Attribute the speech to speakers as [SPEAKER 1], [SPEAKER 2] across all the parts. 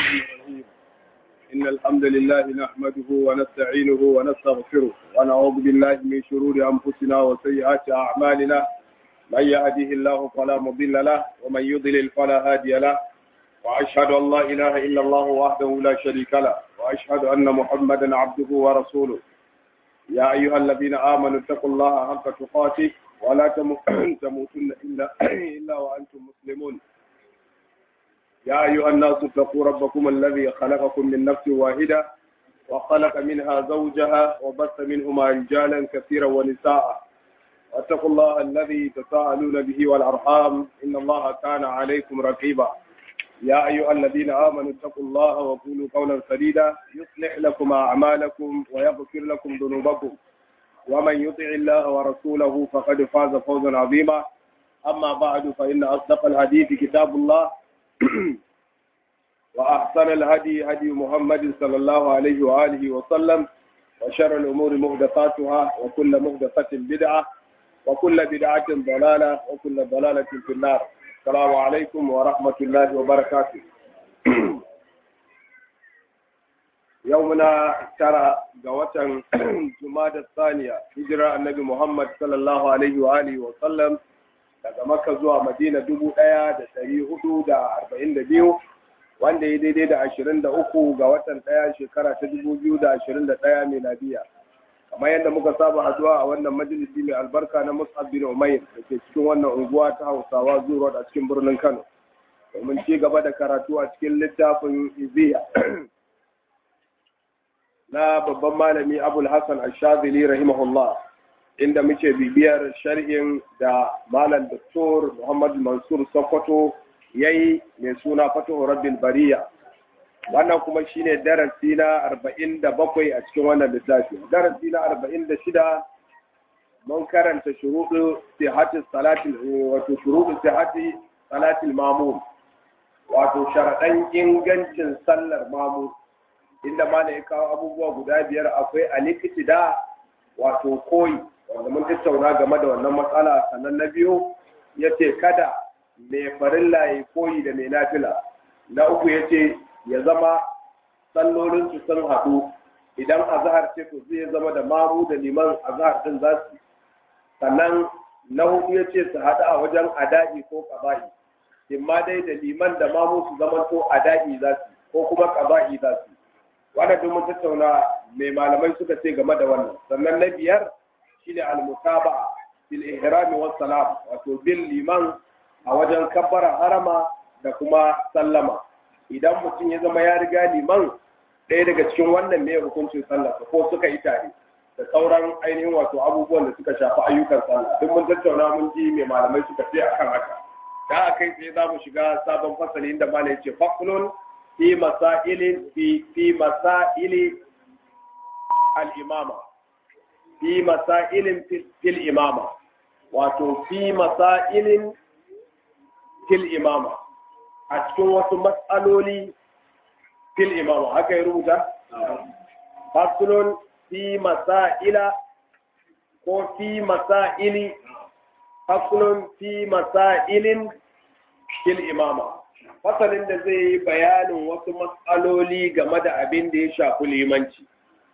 [SPEAKER 1] الرحمن الرحيم إن الحمد لله نحمده ونستعينه ونستغفره ونعوذ بالله من شرور أنفسنا وسيئات أعمالنا من يهده الله فلا مضل له ومن يضلل فلا هادي له وأشهد أن لا إله إلا الله وحده لا شريك له وأشهد أن محمدا عبده ورسوله يا أيها الذين آمنوا اتقوا الله حق تقاته ولا تموتن إلا إلا وأنتم مسلمون يا أيها الناس اتقوا ربكم الذي خلقكم من نفس واحدة وخلق منها زوجها وبث منهما رجالا كثيرا ونساء واتقوا الله الذي تساءلون به والأرحام إن الله كان عليكم رقيبا يا أيها الذين آمنوا اتقوا الله وقولوا قولا سديدا يصلح لكم أعمالكم ويغفر لكم ذنوبكم ومن يطع الله ورسوله فقد فاز فوزا عظيما أما بعد فإن أصدق الحديث كتاب الله وأحسن الهدي هدي محمد صلى الله عليه وآله وسلم وشر الأمور محدثاتها وكل محدثة بدعة وكل بدعة ضلالة وكل ضلالة في النار السلام عليكم ورحمة الله وبركاته يومنا ترى جوة جماد الثانية هجرة النبي محمد صلى الله عليه وآله وسلم daga Makka zuwa Madina dubu ɗaya da ɗari hudu da arba'in da biyu wanda ya daidai da ashirin da uku ga watan ɗaya shekara ta dubu biyu da ashirin da ɗaya miladiya kamar yadda muka saba haduwa a wannan majalisi mai albarka na Mus'ab bin Umair da ke cikin wannan unguwa ta Hausawa Zuro a cikin birnin Kano domin ci gaba da karatu a cikin littafin Iziya na babban malami Abul Hassan Ash-Shadhili rahimahullah inda muke bibiyar sharhin da Malam Dr. Muhammad Mansur Sokoto ya yi mai suna Fatuhu Rabbil Bariya. Wannan kuma shine darasi na arba'in da bakwai a cikin wannan littafi. Darasi na arba'in da shida mun karanta shuruɗu sihati salatil wato shuruɗu sihati salatil mamun wato sharaɗan ingancin sallar mamu inda ma ya kawo abubuwa guda biyar akwai alikitida wato koyi wanda mun tattauna game da wannan matsala sannan na biyu ya ce kada mai farilla ya koyi da mai nafila na uku ya ce ya zama sallolinsu sun haɗu idan azahar ce to zai zama da mamu da liman azahar din za su sannan na hudu ya ce su haɗu a wajen ada'i ko ƙaba'i imma dai da liman da mamu su zama to ada'i za su ko kuma ƙaba'i za su wannan duk mun tattauna mai malamai suka ce game da wannan sannan na biyar shine al-mutaba'a bil ihram was salam wato bil liman a wajen kabbara harama da kuma sallama idan mutum ya zama ya riga liman ɗaya daga cikin wannan ne hukuncin sallah ko suka yi tare da sauran ainihin wato abubuwan da suka shafi ayyukan sallah duk mun tattauna mun ji mai malamai suka ce akan haka da a kai sai za mu shiga sabon fasali inda malam ce fakulun fi masailin fi fi masaili al-imama fi masailin fil imama wato fi masailin fil imama a cikin wasu matsaloli fil imama haka ya rubuta fasulun fi masaila ko fi masaili fasulun fi masailin fil imama fasalin da zai yi bayanin wasu matsaloli game da abin da ya shafi limanci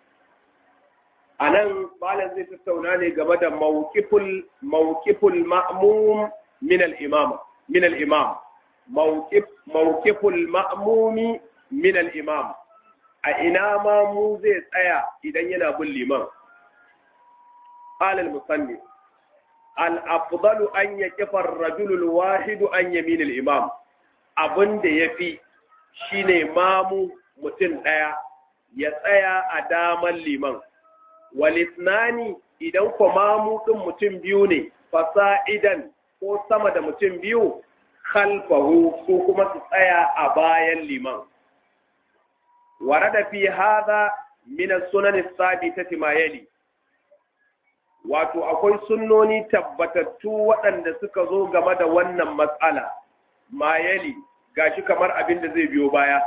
[SPEAKER 1] a nan malam zai tattauna ne game da mawukiful ma'mum min al-imama min al-imam mawukiful ma'mumi min al-imam a ina ma mu zai tsaya idan yana bin liman qala al-musanni al-afdalu an yaqifa ar-rajulu al-wahidu an yamin al-imam abinda yafi shine mamu mutum daya ya tsaya a daman liman walitnani idan kwamamu ɗin mutum biyu ne fasa'idan ko sama da mutum biyu khalfahu su kuma su tsaya a bayan liman warada fi hadha min as-sunan as-sabitati ma yali wato akwai sunnoni tabbatattu waɗanda suka zo game da wannan matsala ma yali gashi kamar abin da zai biyo baya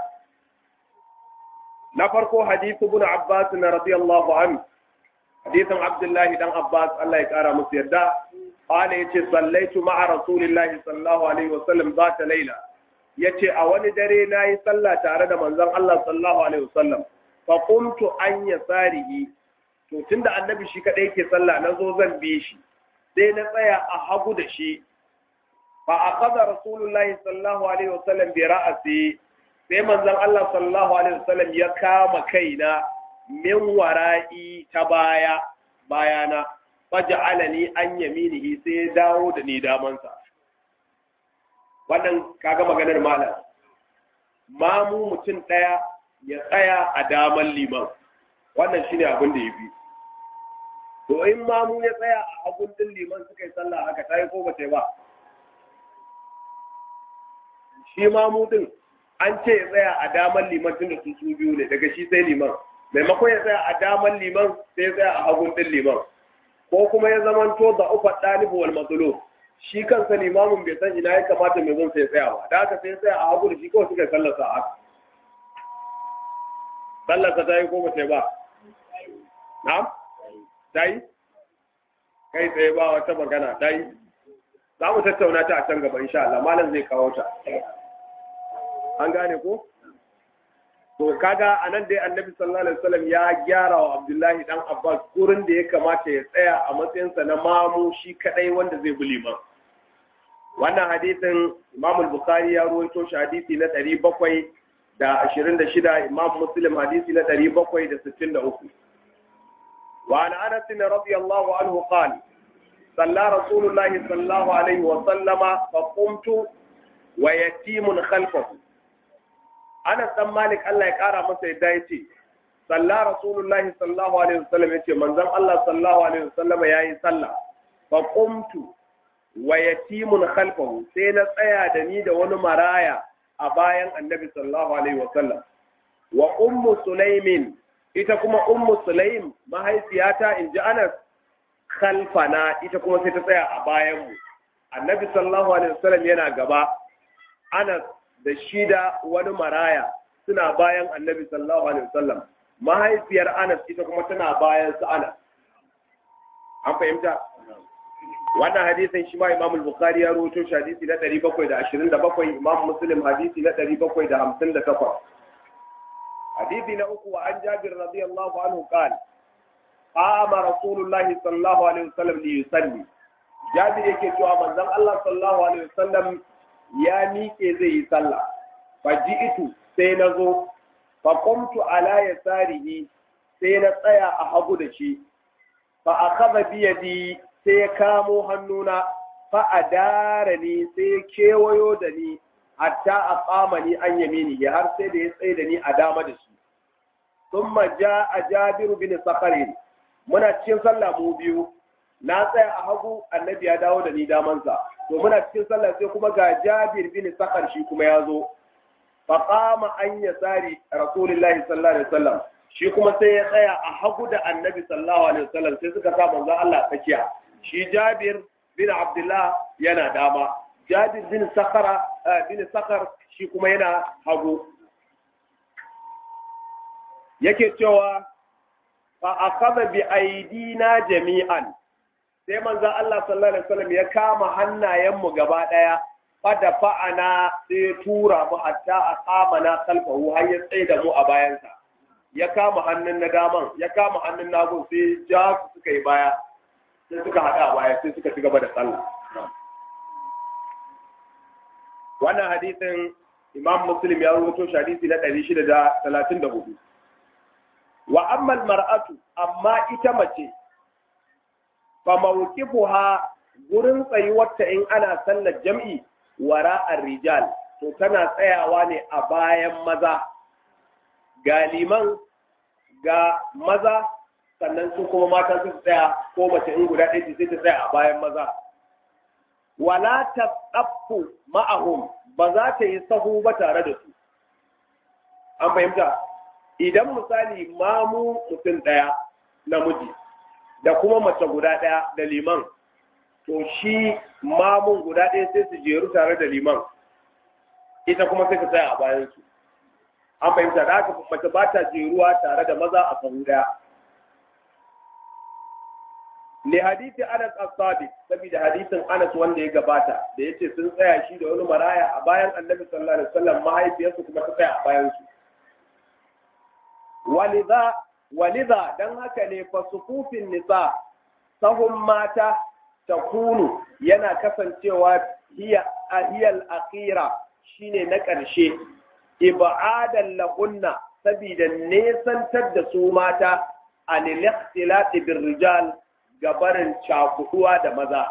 [SPEAKER 1] na farko hadithu ibn abbas radiyallahu anhu hadisin abdullahi dan abbas Allah ya kara musu yarda qala yace sallaitu ma'a rasulillahi sallallahu alaihi wasallam zata laila yace a wani dare nayi sallah tare da manzon Allah sallallahu alaihi wasallam fa qumtu an yasarihi to tunda annabi shi kadai yake sallah nazo zan bi shi sai na tsaya a hagu da shi fa aqada rasulullahi sallallahu alaihi wasallam bi ra'si sai manzon Allah sallallahu alaihi wasallam ya kama kaina min wara'i ta baya bayana faj'alani an yaminihi sai ya dawo da ni damansa wannan kaga maganar malam mamu mutum ɗaya ya tsaya a daman liman wannan shine abin da ya bi to in mamu ya tsaya a hagun din liman suka yi sallah haka ta yi ko ba ta ba shi mamu din an ce ya tsaya a daman liman tun da su su biyu ne daga shi sai liman maimakon ya tsaya a daman liman sai ya tsaya a hagun din liman ko kuma ya zamanto da ufa ɗalibu wal matsalo shi kansa limamin bai san ina ya kamata mai zan sai tsaya ba da haka sai tsaya a hagu da shi kawai suka sallasa a haka sallasa ta yi ko ba ta ba na'am ta yi kai tsaye ba wata magana ta yi za mu tattauna ta a can gaba insha Allah malam zai kawo ta an gane ko to kaga anan dai annabi sallallahu alaihi wasallam ya gyara wa Abdullahi dan Abbas gurin da ya kamata ya tsaya a matsayinsa na mamu shi kadai wanda zai bi liman wannan hadisin Imam al-Bukhari ya ruwaito shi hadisi na 726 Imam Muslim hadisi na 763 wa an Anas radiyallahu anhu qala صلى رسول الله صلى الله عليه وسلم فقمت ويتيم خلفه Anas dan Malik Allah ya kara masa yadda ya ce, Salla Rasulullahi sallallahu Alaihi wasallam ya ce, manzon Allah sallallahu Alaihi wasallam ya yi sallah, fa qumtu wa yatimun khalfahu sai na tsaya da ni da wani maraya a bayan annabi sallallahu Alaihi wasallam. Wa ummu Sulaimin, ita kuma ummu Sulaim mahaifiyata in ji Anas khalfana ita kuma sai ta tsaya a bayanmu. Annabi sallallahu Alaihi wasallam yana gaba, Anas da shi da wani maraya suna bayan annabi sallallahu alaihi wasallam mahaifiyar Anas ita kuma tana bayan su Anas an fahimta wannan hadisin shi ma Imam al-Bukhari ya rawaito shi hadisi na 727 Imam Muslim hadisi na 758 hadisi na uku wa an Jabir radiyallahu anhu qala qama Rasulullah sallallahu alaihi wasallam li yusalli Jabir yake cewa manzon Allah sallallahu alaihi wasallam ya miƙe zai yi sallah faji'itu sai na zo fa qumtu ala yasarihi sai na tsaya a hagu da shi fa akhadha bi yadi sai ya kamo hannuna fa adarani sai ya kewayo da ni hatta aqama ni an yamini har sai da ya tsaye da ni a dama da shi thumma jaa jabir bin saqarin muna cikin sallah mu biyu na tsaya a hagu annabi ya dawo da ni damansa to muna cikin sallah sai kuma ga Jabir bin Sakar shi kuma ya zo fa qama an yasari rasulullahi sallallahu alaihi wasallam shi kuma sai ya tsaya a hagu da annabi sallallahu alaihi wasallam sai suka sa manzon Allah tsakiya shi Jabir bin Abdullah yana dama Jabir bin Sakara bin Sakar shi kuma yana hagu yake cewa fa akhadha bi aidina jami'an sai manzo Allah sallallahu alaihi wasallam ya kama hannayenmu gaba daya fada fa'ana sai tura mu hatta aqamana kalfahu har ya tsaye da mu a bayansa ya kama hannun na daman ya kama hannun nagu sai ja su suka yi baya sai suka hada a baya sai suka ci gaba da sallah wannan hadisin Imam Muslim ya rubuto shi hadisi na 634 wa amma mar'atu amma ita mace fa mawqifuha gurin tsayuwarta in ana sallar jam'i wara rijal to tana tsayawa ne a bayan maza ga liman ga maza sannan su kuma mata su tsaya ko mace in guda ɗaya sai ta tsaya a bayan maza wala ta tsaffu ma'ahum ba za ta yi sahu ba tare da su an fahimta idan misali mamu mutum ɗaya namiji da kuma mace guda ɗaya da liman to shi mamun guda ɗaya sai su jeru tare da liman ita kuma sai ta tsaya a bayansu an fahimta da haka mace ba ta jeruwa tare da maza a sahu ɗaya li hadisi Anas as-Sadiq saboda hadisin Anas wanda ya gabata da yace sun tsaya shi da wani maraya a bayan Annabi sallallahu alaihi wasallam mahaifiyarsu kuma ta tsaya a bayan su walidha walidha dan haka ne fa sufufin nisa sahun mata takunu yana kasancewa hiya ahiyal akhira shine na ƙarshe ib'adan lahunna saboda nesantar da su mata anil ikhtilati birrijal gabarin cakuduwa da maza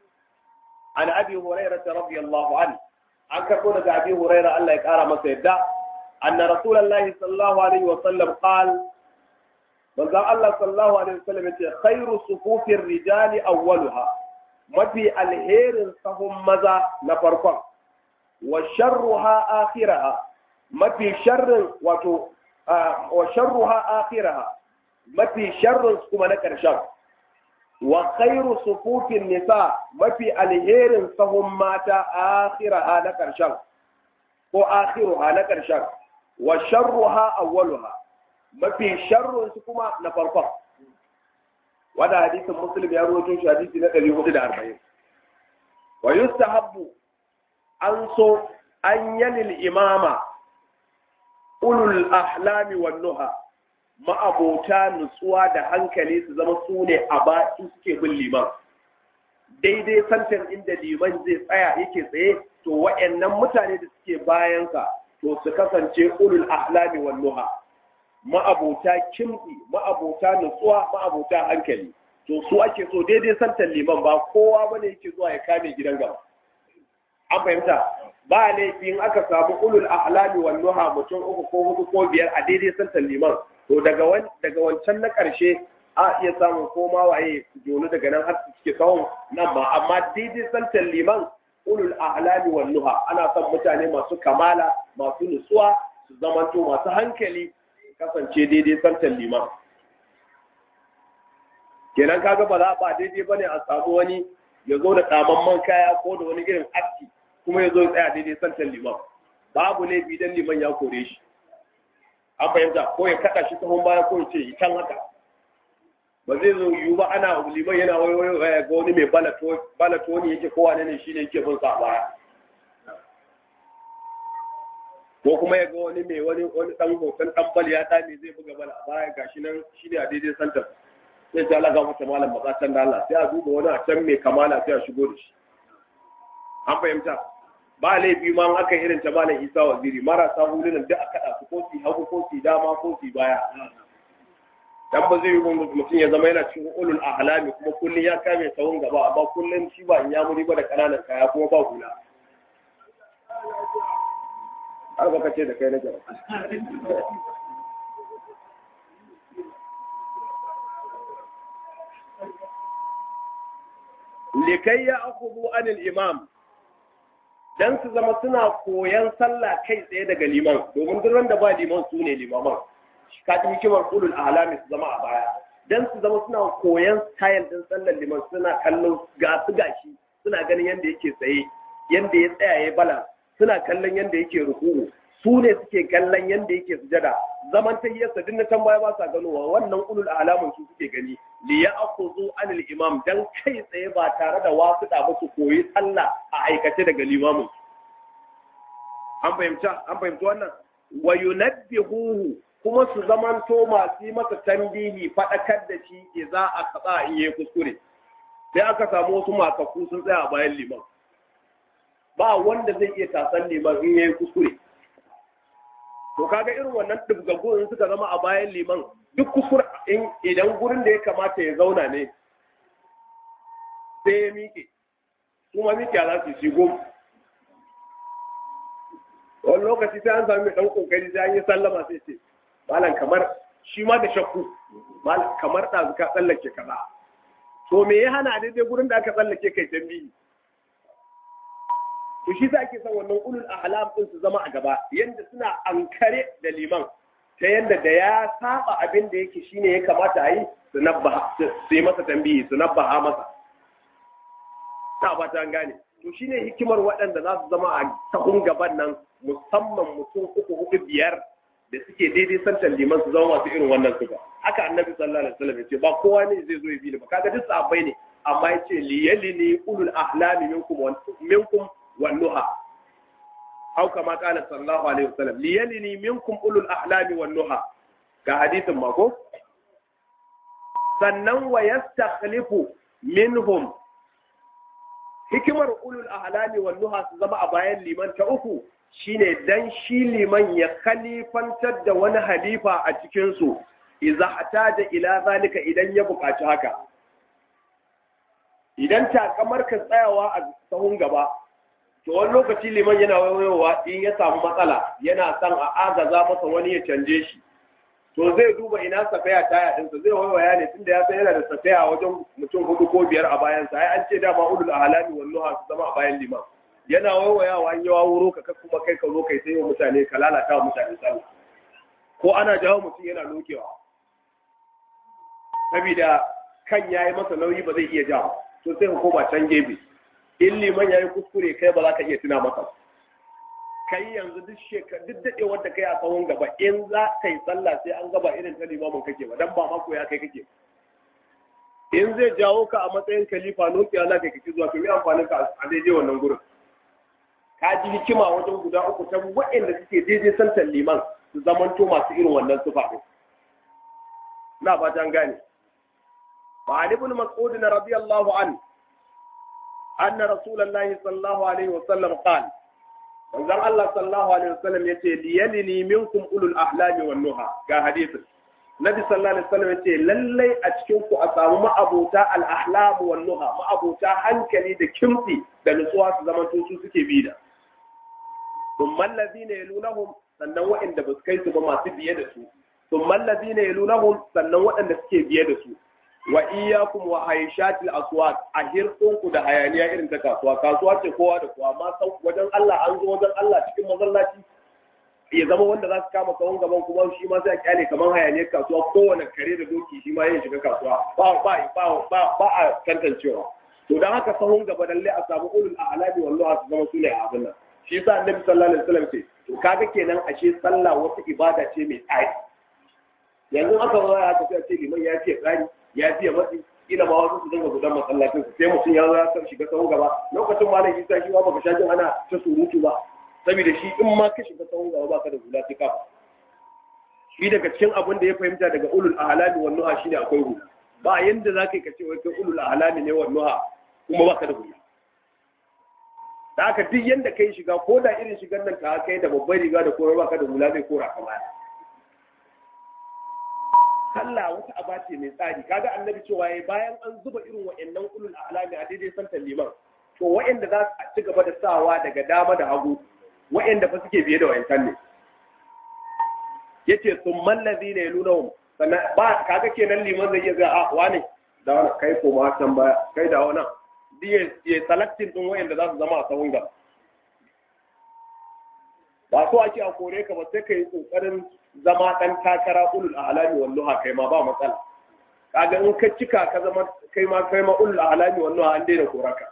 [SPEAKER 1] an abi hurairah radiyallahu an an karbo daga abi hurairah Allah ya kara masa yadda anna rasulullahi sallallahu alaihi wa sallam qal manzo Allah sallallahu alaihi wa sallam yace khairu sufufir rijali awwaluha mafi alherin sahun maza na farkon wa sharruha akhiraha mafi sharrin wato wa sharruha akhiraha mafi sharrin kuma na ƙarshen wa khairu sufufin nisa mafi alherin sahun mata akhiraha na ƙarshen ko akhiruha na ƙarshen wa sharruha awwaluha mafi sharrin su kuma na farkon wanda hadisin muslim ya rawaito shi hadisi na 440 wa yustahabbu an so an yanil imama ulul ahlami wan nuha ma'abota nutsuwa da hankali su zama su ne a baki suke bin liman daidai santan inda liman zai tsaya yake tsaye to wa'annan mutane da suke bayansa to su kasance ulul ahlami wan nuha ma'abota kimɗi ma'abota nutsuwa ma'abota hankali to su ake so daidai santan liman ba kowa bane yake zuwa ya kame gidan gaba an fahimta ba laifin aka samu ulul ahlami wan nuha mutum uku ko hudu ko biyar a daidai santan liman to daga wan daga wancan na karshe a iya samun koma waye jonu daga nan har suke kawon nan ba amma daidai santan liman ulul ahlami wan nuha ana son mutane masu kamala masu nutsuwa su zamanto masu hankali kasance daidai santan liman kenan kaga ba za ba daidai bane a samu wani ya zo da tsamamman kaya ko da wani irin aski kuma ya zo ya tsaya daidai santan liman babu laifi dan liman ya kore shi an fahimta ko ya kada shi sahun baya ko ya ce can haka ba zai zo yiwu ba ana liman yana wayo ga wani mai balato ne yake kowa ne shi ne yake bin sa baya ko kuma ya ga wani mai wani wani dan hoton dan bal ya dame zai buga bala a baya gashi nan shi ne a daidai santar sai ta laga mata malam matsatan da Allah sai a duba wani a can mai kamala sai a shigo da shi an fahimta ba laifi ma aka irin ta malam Isa waziri marasa hulunan duk a kada su ko su hagu ko su dama ko su baya dan ba zai yi mutum ya zama yana cikin ulul ahlami kuma kullun ya kame sawun gaba amma kullun shi ba in ya muri ba da kananan kaya kuma ba hula har baka ce da kai na gaba likai ya akubu anil imam dan su zama suna koyan sallah kai tsaye daga liman domin duk wanda ba liman su ne limaman ka ji hikimar ulul ahlami su zama a baya dan su zama suna koyan style din sallar liman suna kallon ga su gashi suna ganin yanda yake tsaye yanda ya tsaya ya bala suna kallon yanda yake ruku'u su ne suke kallon yanda yake sujada zaman tahiyyarsa duk na can baya ba sa ganowa wannan ulul alamun su suke gani li ya'khudhu anil imam dan kai tsaye ba tare da wasu da su koyi sallah a aikace daga limamin an fahimta an fahimta wannan wa yunabbihuhu kuma su zamanto masu yi masa tambihi faɗakar da shi idza aka in yi kuskure sai aka samu wasu makaku sun tsaya a bayan liman ba wanda zai iya tasan liman in yayi kuskure to kaga irin wannan dubgaggu in suka zama a bayan liman duk kuskure in idan gurin da ya kamata ya zauna ne sai ya miƙe kuma miƙe za su shi gom wani lokaci sai an sami mai ɗan ƙoƙari sai an yi sallama sai ce malam kamar shi ma da shakku malam kamar ɗazu ka tsallake kaza to me ya hana daidai gurin da aka tsallake kai tambihi to shi sa ake son wannan ulul ahlam din su zama a gaba yanda suna ankare da liman ta yanda da ya saba abin da yake shine ya kamata a yi su nabbaha su yi masa tambihi su nabbaha masa ta ba ta gane to shine hikimar waɗanda za su zama a tahun gaban nan musamman mutum uku hudu biyar da suke daidai santan liman su zama masu irin wannan sifa haka annabi sallallahu alaihi wasallam ya ce ba kowa ne zai zo ya bi ni ba kaga duk sahabbai ne amma ya ce liyalini ulul ahlami minkum wa minkum wan nuha aw kama qala sallallahu alaihi wasallam liyalini minkum ulul ahlami wan nuha ga hadisin ma ko sannan wa yastakhlifu minhum hikimar ulul ahlami wan nuha su zama a bayan liman ta uku shine dan shi liman ya khalifantar da wani halifa a cikin su idza hataja ila zalika idan ya buƙaci haka idan takamar ka tsayawa a sahun gaba to wani lokaci liman yana wayowa in ya samu matsala yana son a agaza masa wani ya canje shi to zai duba ina safaya taya ɗinsa zai waiwaya ne tunda ya san yana da safaya wajen mutum hudu ko biyar a bayansa ai an ce dama ulul ahlami wal nuha su zama a bayan liman yana waiwayawa an yawa wuro ka kuma kai ka zo kai sai wa mutane ka lalata wa mutane sallah ko ana jawo mutum yana lokewa saboda kan yayi masa nauyi ba zai iya jawo to sai ka koma can gefe in liman yayi kuskure kai ba za ka iya tuna masa kai yanzu duk shekar duk dadewar da kai a tsawon gaba in za ka yi sallah sai an gaba irin ta limamin kake ba dan ba mako ya kai kake in zai jawo ka a matsayin khalifa nokiya za ka kake zuwa to yi amfanin ka a daidai wannan gurin ka ji hikima wajen guda uku ta waɗanda suke daidai santan liman su zamanto masu irin wannan sufa ɗin na fata an gane وعن ابن مسعود رضي الله عنه أن رسول الله صلى الله عليه وسلم قال manzon Allah sallallahu alaihi wasallam yace liyalini minkum ulul ahlami wan nuha ga hadisin Nabi sallallahu alaihi wasallam yace lallai a cikin ku a samu ma'abuta al ahlam wan nuha ma'abuta hankali da kimtsi da nutsuwa su zaman su suke bi da thumma allazina yalunahum sannan waɗanda ba su kai su ba masu biye da su thumma allazina yalunahum sannan waɗanda suke biye da su wa iyyakum wa hayshatil aswat a hirkunku da hayaniya irin ta kasuwa kasuwa ce kowa da kowa amma sau wajen Allah an zo wajen Allah cikin masallaci ya zama wanda za su kama sahun gaban kuma shi ma sai a kyale kamar hayaniyar kasuwa kowane kare da doki shi ma yin shiga kasuwa ba ba ba ba ba a tantancewa to dan haka sahun gaba lalle a samu ulul a'lami wallahi su zama sune a abin nan shi yasa annabi sallallahu alaihi wasallam ce to kaga kenan ashe sallah wata ibada ce mai tsari yanzu aka zo ya tafi a ce liman ya ce tsari ya fiye matsi ina ma wasu su dinga gudan masallacin su sai mutum ya zo ya san shiga sahun gaba lokacin ma na isa shi ma baka sha jin ana ta surutu ba saboda shi in ma ka shiga sahun gaba baka da hula sai kafa shi daga cikin abin da ya fahimta daga ulul ahlami wan nuha shine akwai hula ba yanda za ka yi ka ce wai kai ulul ahlami ne wan nuha kuma baka da hula da haka duk yanda kai shiga ko da irin shigar nan ka kai da babbar riga da kowa baka da hula zai kora ka baya sallah wata aba ce mai tsari kaga annabi cewa yayi bayan an zuba irin wa'annan ulul ahlami a daidai santan liman to wa'anda za su ci gaba da sawa daga dama da hagu wa'anda fa suke biye da wayancan ne yace summan ladina yalunahum sannan ba kaga kenan liman zai iya ga a wane da wani kai ko ma can baya kai da wani diye ya selecting din wa'anda za su zama a sahun gaba ba so ake a kore ka ba sai ka yi kokarin zama ɗan takara ulul ahlami walluha kai ma ba matsala kaga in ka cika ka zama kai ma kai ma ulul ahlami walluha an daina koraka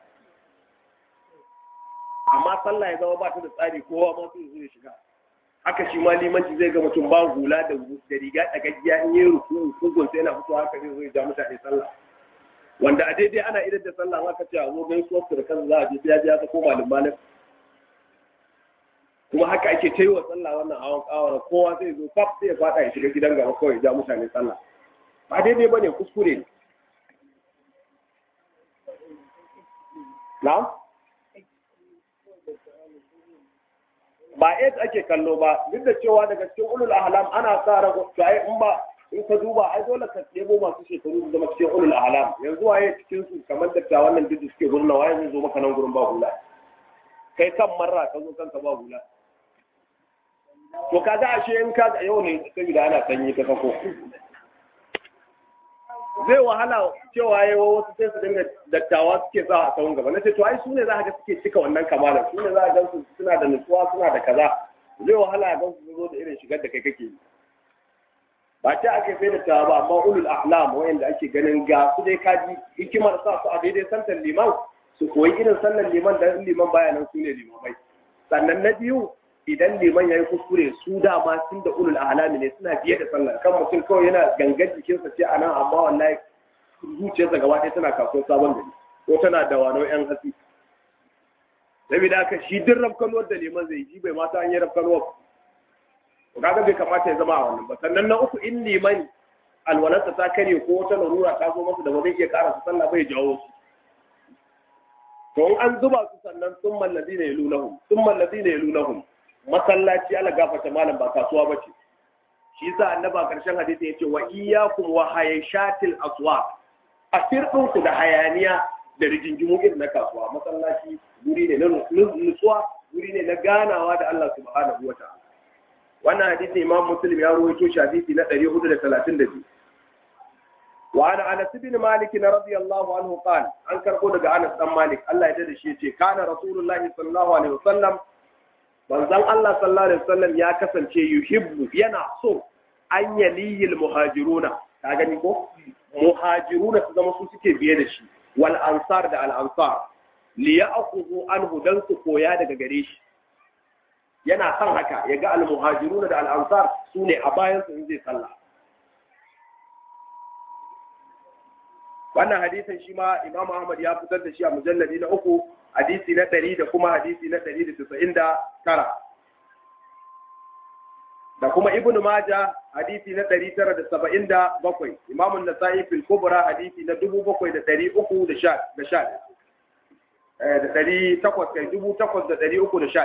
[SPEAKER 1] amma sallah ya zama ba ta da tsari kowa ma sai zai shiga haka shi ma limanci zai ga mutum ba hula da da riga da gajiya in yi ruku kugun sai yana fito haka zai zo ya ja mutane sallah wanda a daidai ana idan da sallah aka ce a zo gaisuwar su da kansa za a je sai ya je aka koma limanin kuma haka ake ta yi wa sallah wannan awon kawara kowa zai zo kaf sai ya fada ya shiga gidan gaba kawai ja mutane sallah ba daidai bane kuskure ne na ba AIDS ake kallo ba duk da cewa daga cikin ulul ahlam ana sa ran to ai in ba in ka duba ai dole ka ɗebo masu shekaru su zama cikin ulul ahlam yanzu waye cikin su kamar da wannan duk suke gurna waye zai zo maka nan gurin ba hula kai kan marra ka zo kanka ba hula to kaga ashe in ka yau ne saboda ana sanyi ta sako zai wahala cewa yayi wasu sai su dinga dattawa suke sa a tsawon gaba na ce to ai su ne za ka ga suke cika wannan kamalar su ne za ka ga su suna da nutsuwa suna da kaza zai wahala a gansu su zo da irin shigar da kai kake yi ba ta ake sai dattawa ba amma ulul ahlam wayanda ake ganin ga su dai kaji hikimar sa su a daidai santan liman su koyi irin sallan liman da liman baya nan su ne limamai sannan na biyu idan liman ya yi kuskure su dama sun da ulul ahlami ne suna biye da sallah kan mutum kawai yana gangan jikinsa ce a nan amma wallahi zuciyarsa gaba ɗaya tana kasuwar sabon gari ko tana da wano yan hatsi saboda haka shi duk rafkanuwar da liman zai ji bai mata an yi rafkanuwar to kaga bai kamata ya zama a wannan ba sannan na uku in liman alwalarsa ta kare ko wata larura ta zo masa da ba zai iya karasa sallah bai jawo su to in an zuba su sannan sun mallazi ne yalunahum sun mallazi ne yalunahum masallaci ala gafata malam ba kasuwa bace shi yasa annaba karshen hadisi yace wa iyyakum wa hayashatil aswaq asirdin ku da hayaniya da rigingimu irin na kasuwa masallaci guri ne na nutsuwa guri ne na ganawa da Allah subhanahu wa ta'ala wannan hadisi imam muslim ya rawaito shi hadisi na 432 wa ana anas bin malik radiyallahu anhu qala an karbo daga anas dan malik Allah ya dade shi yace kana rasulullahi sallallahu alaihi wasallam manzon Allah sallallahu alaihi wasallam ya kasance yuhibbu yana so an yaliyil muhajiruna ka gani ko muhajiruna su zama su suke biye da shi wal ansar da al ansar li ya'khudhu anhu dan su koya daga gare shi yana son haka ya ga al muhajiruna da al ansar su ne a bayan su in zai sallah wannan hadisin shi ma Imam Ahmad ya fitar da shi a mujalladi na uku hadisi na ɗari da kuma hadisi na ɗari da tasa'in da tara da kuma Ibn Maja hadisi na ɗari tara da saba'in da bakwai Imam Nasa'i fil Kubra hadisi na dubu bakwai da ɗari uku da sha da sha da ɗari takwas kai dubu takwas da ɗari uku da sha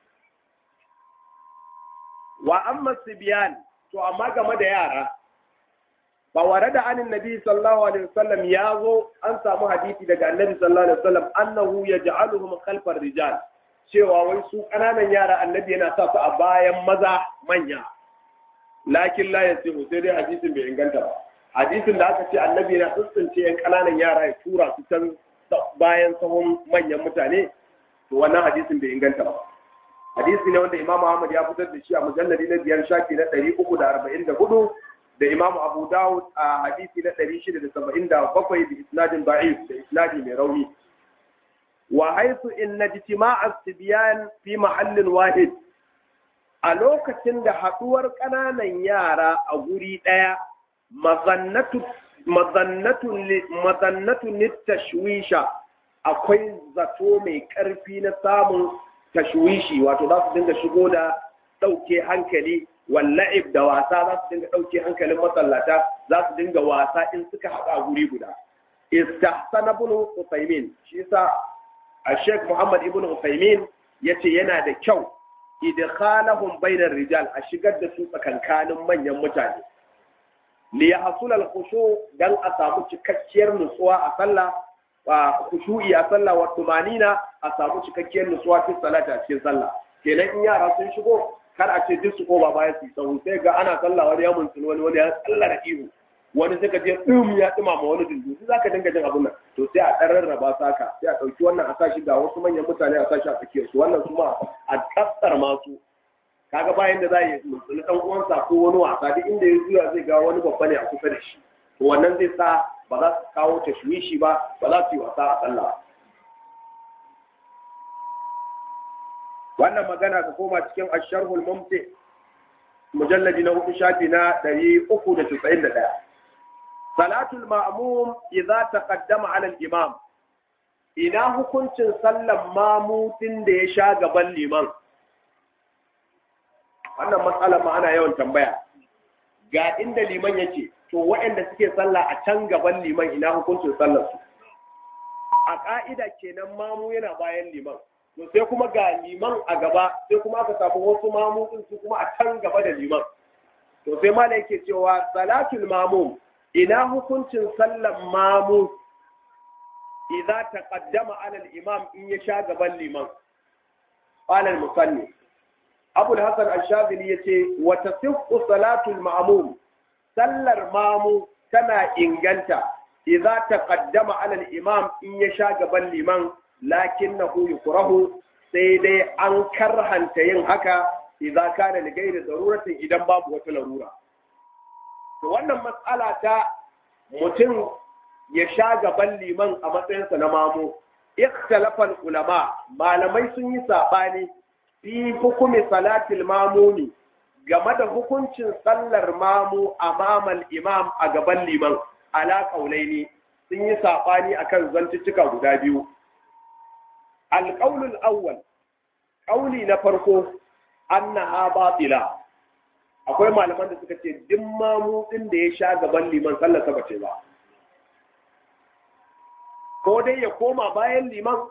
[SPEAKER 1] wa amma sibiyan to amma game da yara ba ware da anin nabi sallallahu alaihi wasallam ya zo an samu hadisi daga annabi sallallahu alaihi wasallam annahu yaj'aluhum khalfar rijal cewa wai su kananan yara annabi yana sa su a bayan maza manya lakin la yasihu sai dai hadisin bai inganta ba hadisin da aka ce annabi yana tsuntsunce yan kananan yara ya tura su can bayan sahun manyan mutane to wannan hadisin bai inganta ba hadisi ne wanda imam Ahmad ya fitar da shi a mujalladi na biyar shafi na ɗari uku da arba'in da hudu da Imam Abu Dawud a hadisi na 677 da isnadin da'if da isnadi mai rauni wa haythu inna ijtima'a as-sibyan fi mahallin wahid a lokacin da haduwar kananan yara a guri daya mazannatu mazannatu mazannatu tashwisha akwai zato mai karfi na samun tashwishi wato za su dinga shigo da dauke hankali walla'ib da wasa za su dinga ɗauke hankalin masallata za su dinga wasa in suka haɗu a guri guda istahsana ibn Usaymin shi yasa a Sheikh Muhammad ibn Usaymin yace yana da kyau idkhalahum bainar rijal a shigar da su tsakankanin manyan mutane li yahsul al khushu dan a samu cikakkiyar nutsuwa a sallah wa khushu'i a sallah wa tumanina a samu cikakkiyar nutsuwa cikin salata a cikin sallah kenan in yara sun shigo kar a ce duk su koma baya su tsawo sai ga ana sallah wani ya muntun wani wani ya tsalla da ihu wani sai ka je dum ya dima ma wani dundu sai zaka dinga jin abun nan to sai a dan rarraba saka sai a dauki wannan a sashi ga wasu manyan mutane a sashi a tsakiyar su wannan kuma a kassar masu kaga bayan da za yi muntun dan uwansa ko wani wasa duk inda ya zuwa zai ga wani babba ne a kusa da shi to wannan zai sa ba za su kawo tashwishi ba ba za su yi wasa a sallah wannan magana ka koma cikin asharhul mumti mujalladi na hudu shafi na ɗari uku da casa'in da ɗaya salatul ma'mum idza taqaddama ala al-imam ina hukuncin sallan mamutin da ya sha gaban liman wannan matsala ma ana yawan tambaya ga inda liman yake to waɗanda suke sallah a can gaban liman ina hukuncin sallar su a ƙa'ida kenan mamu yana bayan liman to sai kuma ga liman a gaba sai kuma aka samu wasu mamutun su kuma a can gaba da liman to sai mala yake cewa salatul mamum ina hukuncin sallan mamu idza taqaddama ala al-imam in ya sha gaban liman qala al-musalli abu al-hasan ash-shadhili yace wa tasihhu salatul ma'mum sallar mamu tana inganta idza taqaddama ala al-imam in ya sha gaban liman lakinnahu yukrahu sai dai an karhanta yin haka idza kana li ghairi daruratin idan babu wata larura to wannan matsala ta mutum ya sha gaban liman a matsayinsa na mamu ikhtalafa ulama malamai sun yi sabani fi hukumi salatil mamuni game da hukuncin sallar mamu amamal imam a gaban liman ala kaulaini sun yi saɓani akan zantuttuka guda biyu alƙaulul awwal ƙauli na farko annaha batila akwai malaman da suka ce duk mamu ɗin da ya sha gaban liman sallar sa bace ba ko dai ya koma bayan liman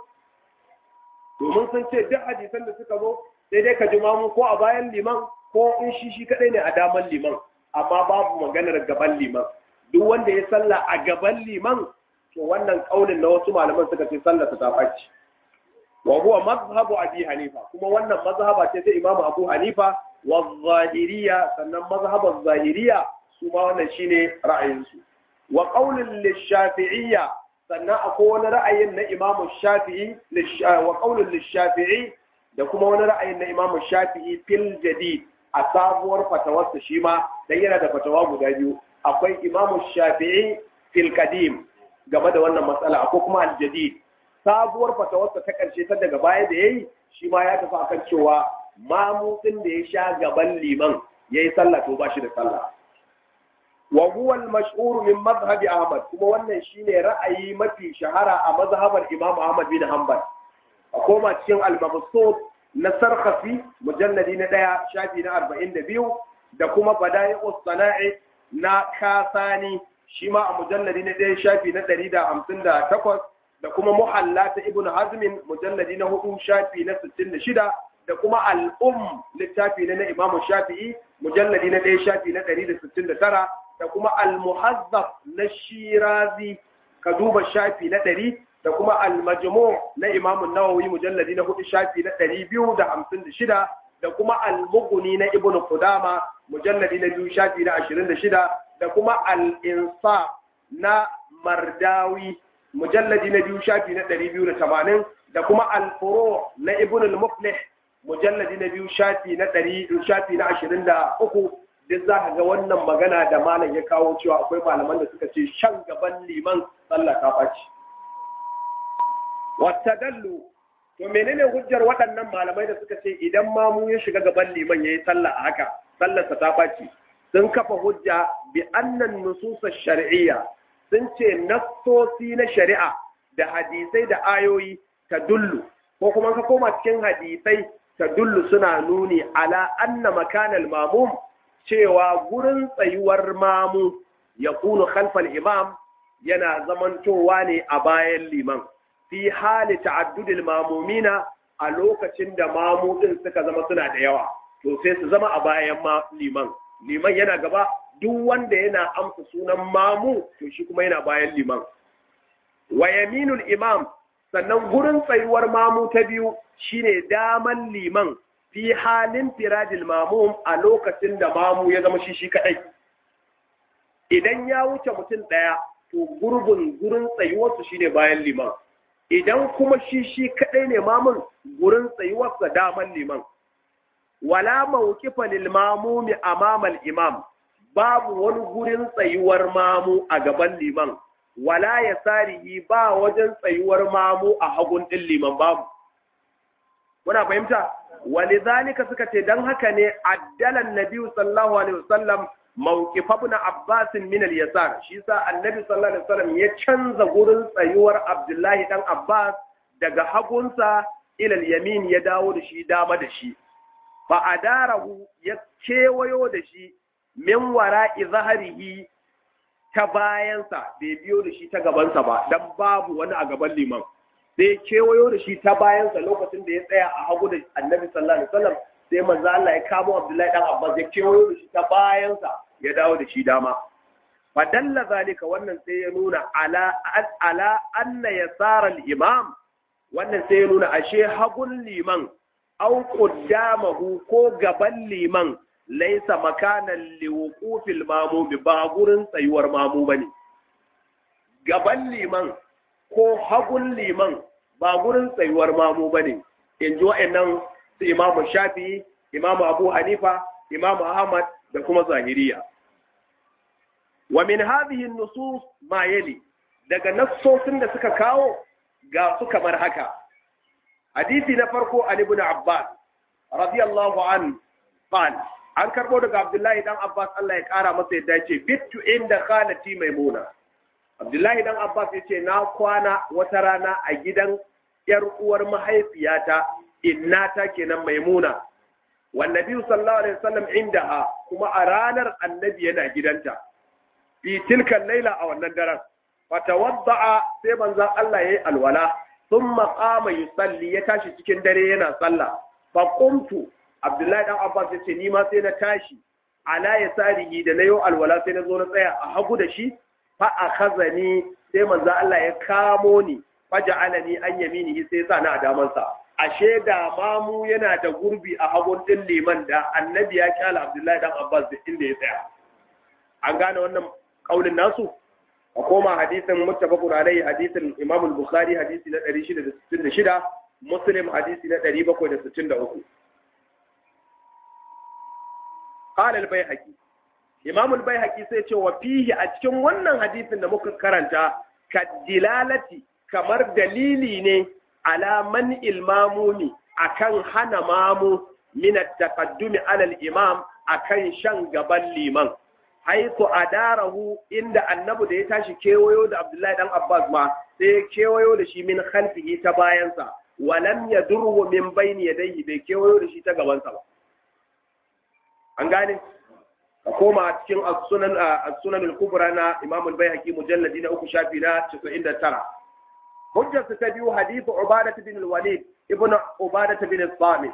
[SPEAKER 1] domin sun ce duk hadisan da suka zo sai dai ka ji mamu ko a bayan liman ko in shi shi kadai ne a daman liman amma babu maganar gaban liman duk wanda ya salla a gaban liman to wannan kaulin na wasu malaman suka ce sallar ta faci wa huwa mazhabu abi hanifa kuma wannan mazhaba ce ta imamu abu hanifa wa zahiriya sannan mazhaban zahiriya su ma wannan shine ra'ayinsu wa qaulul lishafi'iyya sannan akwai wani ra'ayin na imamu shafi'i wa qaulul lishafi'i da kuma wani ra'ayin na imamu shafi'i fil jadid a sabuwar fatawarsa shi ma dan yana da fatawa guda biyu akwai imamu shafi'i fil qadim game da wannan matsala akwai kuma al jadid sabuwar fatawarsa ta karshe ta daga baya da yayi shi ma ya tafi akan cewa mamutsin da ya sha gaban liman yayi sallah to ba shi da sallah wa huwa al-mashhur min madhhab Ahmad kuma wannan shine ra'ayi mafi shahara a mazhabar Imam Ahmad bin Hanbal a koma cikin al-mabsut na Sarkhasi mujalladi na daya shafi na 42 da kuma Bada'i'us Sana'i na Kasani shi ma a mujalladi na daya shafi na 158 da kuma Muhalla ta Ibn Hazm mujalladi na 4 shafi na 66 da kuma al-Um littafi na Imam Shafi'i mujalladi na daya shafi na 169 da kuma al-muhazzab na shirazi ka duba shafi na ɗari da kuma al-majmu na imamun nawawi mujalladi na hudu shafi na ɗari biyu da hamsin da shida da kuma al-mughni na ibnu qudama mujalladi na biyu shafi na ashirin da shida da kuma al-insaf na mardawi mujalladi na biyu shafi na ɗari biyu da tamanin da kuma al-furu na ibnu al-muflih mujalladi na biyu shafi na ɗari shafi na ashirin da uku duk za ka ga wannan magana da malam ya kawo cewa akwai malaman da suka ce shan gaban liman sallah ta ɓaci. Wata dallu, to menene hujjar waɗannan malamai da suka ce idan mamu ya shiga gaban liman ya yi sallah a haka, sallarsa ta ɓaci. Sun kafa hujja bi annan nususa shari'iyya sun ce nassosi na shari'a da hadisai da ayoyi ta dullu, ko kuma ka koma cikin hadisai ta dullu suna nuni ala anna makanal mamum cewa gurin tsayuwar mamu ya kunu khalfal imam yana zamantowa ne a bayan liman fi hali ta'addudil mamumina a lokacin da mamu din suka zama suna da yawa to sai su zama a bayan liman liman yana gaba duk wanda yana amsa sunan mamu to shi kuma yana bayan liman wa yaminul imam sannan gurin tsayuwar mamu ta biyu shine daman liman fi halin firadil mamum a lokacin da mamu ya zama shi shi kadai idan ya wuce mutum ɗaya to gurbin gurin tsayuwarsu shine bayan liman idan kuma shi shi kadai ne mamun gurin tsayuwarsa daman liman wala mawqifa lil mamumi amama al imam babu wani gurin tsayuwar mamu a gaban liman wala yasarihi ba wajen tsayuwar mamu a hagun din liman babu muna fahimta walidhalika suka ce dan haka ne addalan nabi sallallahu alaihi wasallam mawqif ibn abbas min al-yasar shi sa annabi sallallahu alaihi wasallam ya canza gurin tsayuwar abdullahi dan abbas daga hagunsa ila al-yamin ya dawo da shi dama da shi fa adarahu ya kewayo da shi min wara'i zahrihi ta bayansa bai biyo da shi ta gabansa ba dan babu wani a gaban liman sai kewayo da shi ta bayansa lokacin da ya tsaya a hagu da annabi sallallahu alaihi wasallam sai manzo Allah ya kamo Abdullahi dan Abbas ya kewayo da shi ta bayansa ya dawo da shi dama fa dalla zalika wannan sai ya nuna ala ala anna yasara al-imam wannan sai ya nuna ashe hagun liman au qaddamahu ko gaban liman laisa makanan liwuqufil mamum ba gurin tsayuwar mamu bane gaban liman ko hagun liman ba gurin tsayuwar mamu ba ne in ji wa'annan su imamu shafi imamu abu hanifa imamu ahmad da kuma zahiriya wa min hadhihi nusus ma yali daga nassosin da suka kawo ga su kamar haka hadisi na farko an ibn abbas radiyallahu an qala an karbo daga Abdullahi dan Abbas Allah ya kara masa yadda ce bittu inda khalati maimuna Abdullahi dan Abbas ya ce na kwana wata rana a gidan yar uwar mahaifiyata innata kenan maimuna wannabi sallallahu alaihi wasallam indaha kuma a ranar annabi yana gidanta fi tilkan laila a wannan daren fatawadda'a sai manzon Allah yayi alwala thumma qama yusalli ya tashi cikin dare yana sallah fa qumtu Abdullahi dan Abbas ya ce ni ma sai na tashi ala yasarihi da nayo alwala sai na zo na tsaya a hagu da shi fa akhazani sai manzon Allah ya kamo ni faja'alani an yaminihi sai ya sa na a damansa ashe da mamu yana da gurbi a hagun din liman da annabi ya kyala Abdullahi dan Abbas da inda ya tsaya an gane wannan kaulin nasu a koma hadisin muttafaqun alayhi hadisin Imam al-Bukhari hadisi na 666 Muslim hadisi na 763 qala al-Baihaqi Imam al-Baihaqi sai ce wa fihi a cikin wannan hadisin da muka karanta kadilalati kamar dalili ne ala man ilmamuni akan hana mamu min at-taqaddumi ala al-imam akan shan gaban liman haiku adarahu inda annabi da ya tashi kewayo da Abdullahi dan Abbas ma sai ya kewayo da shi min khalfihi ta bayansa walam yadurhu min bayni yadayhi bai kewayo da shi ta gabansa ba an gane ka koma cikin as-sunan as-sunan al-kubra na Imam al-Baihaqi mujalladi na uku shafi na 99 hujjar ta biyu hadithu Ubadah bin al-Walid ibn Ubadah bin al-Samit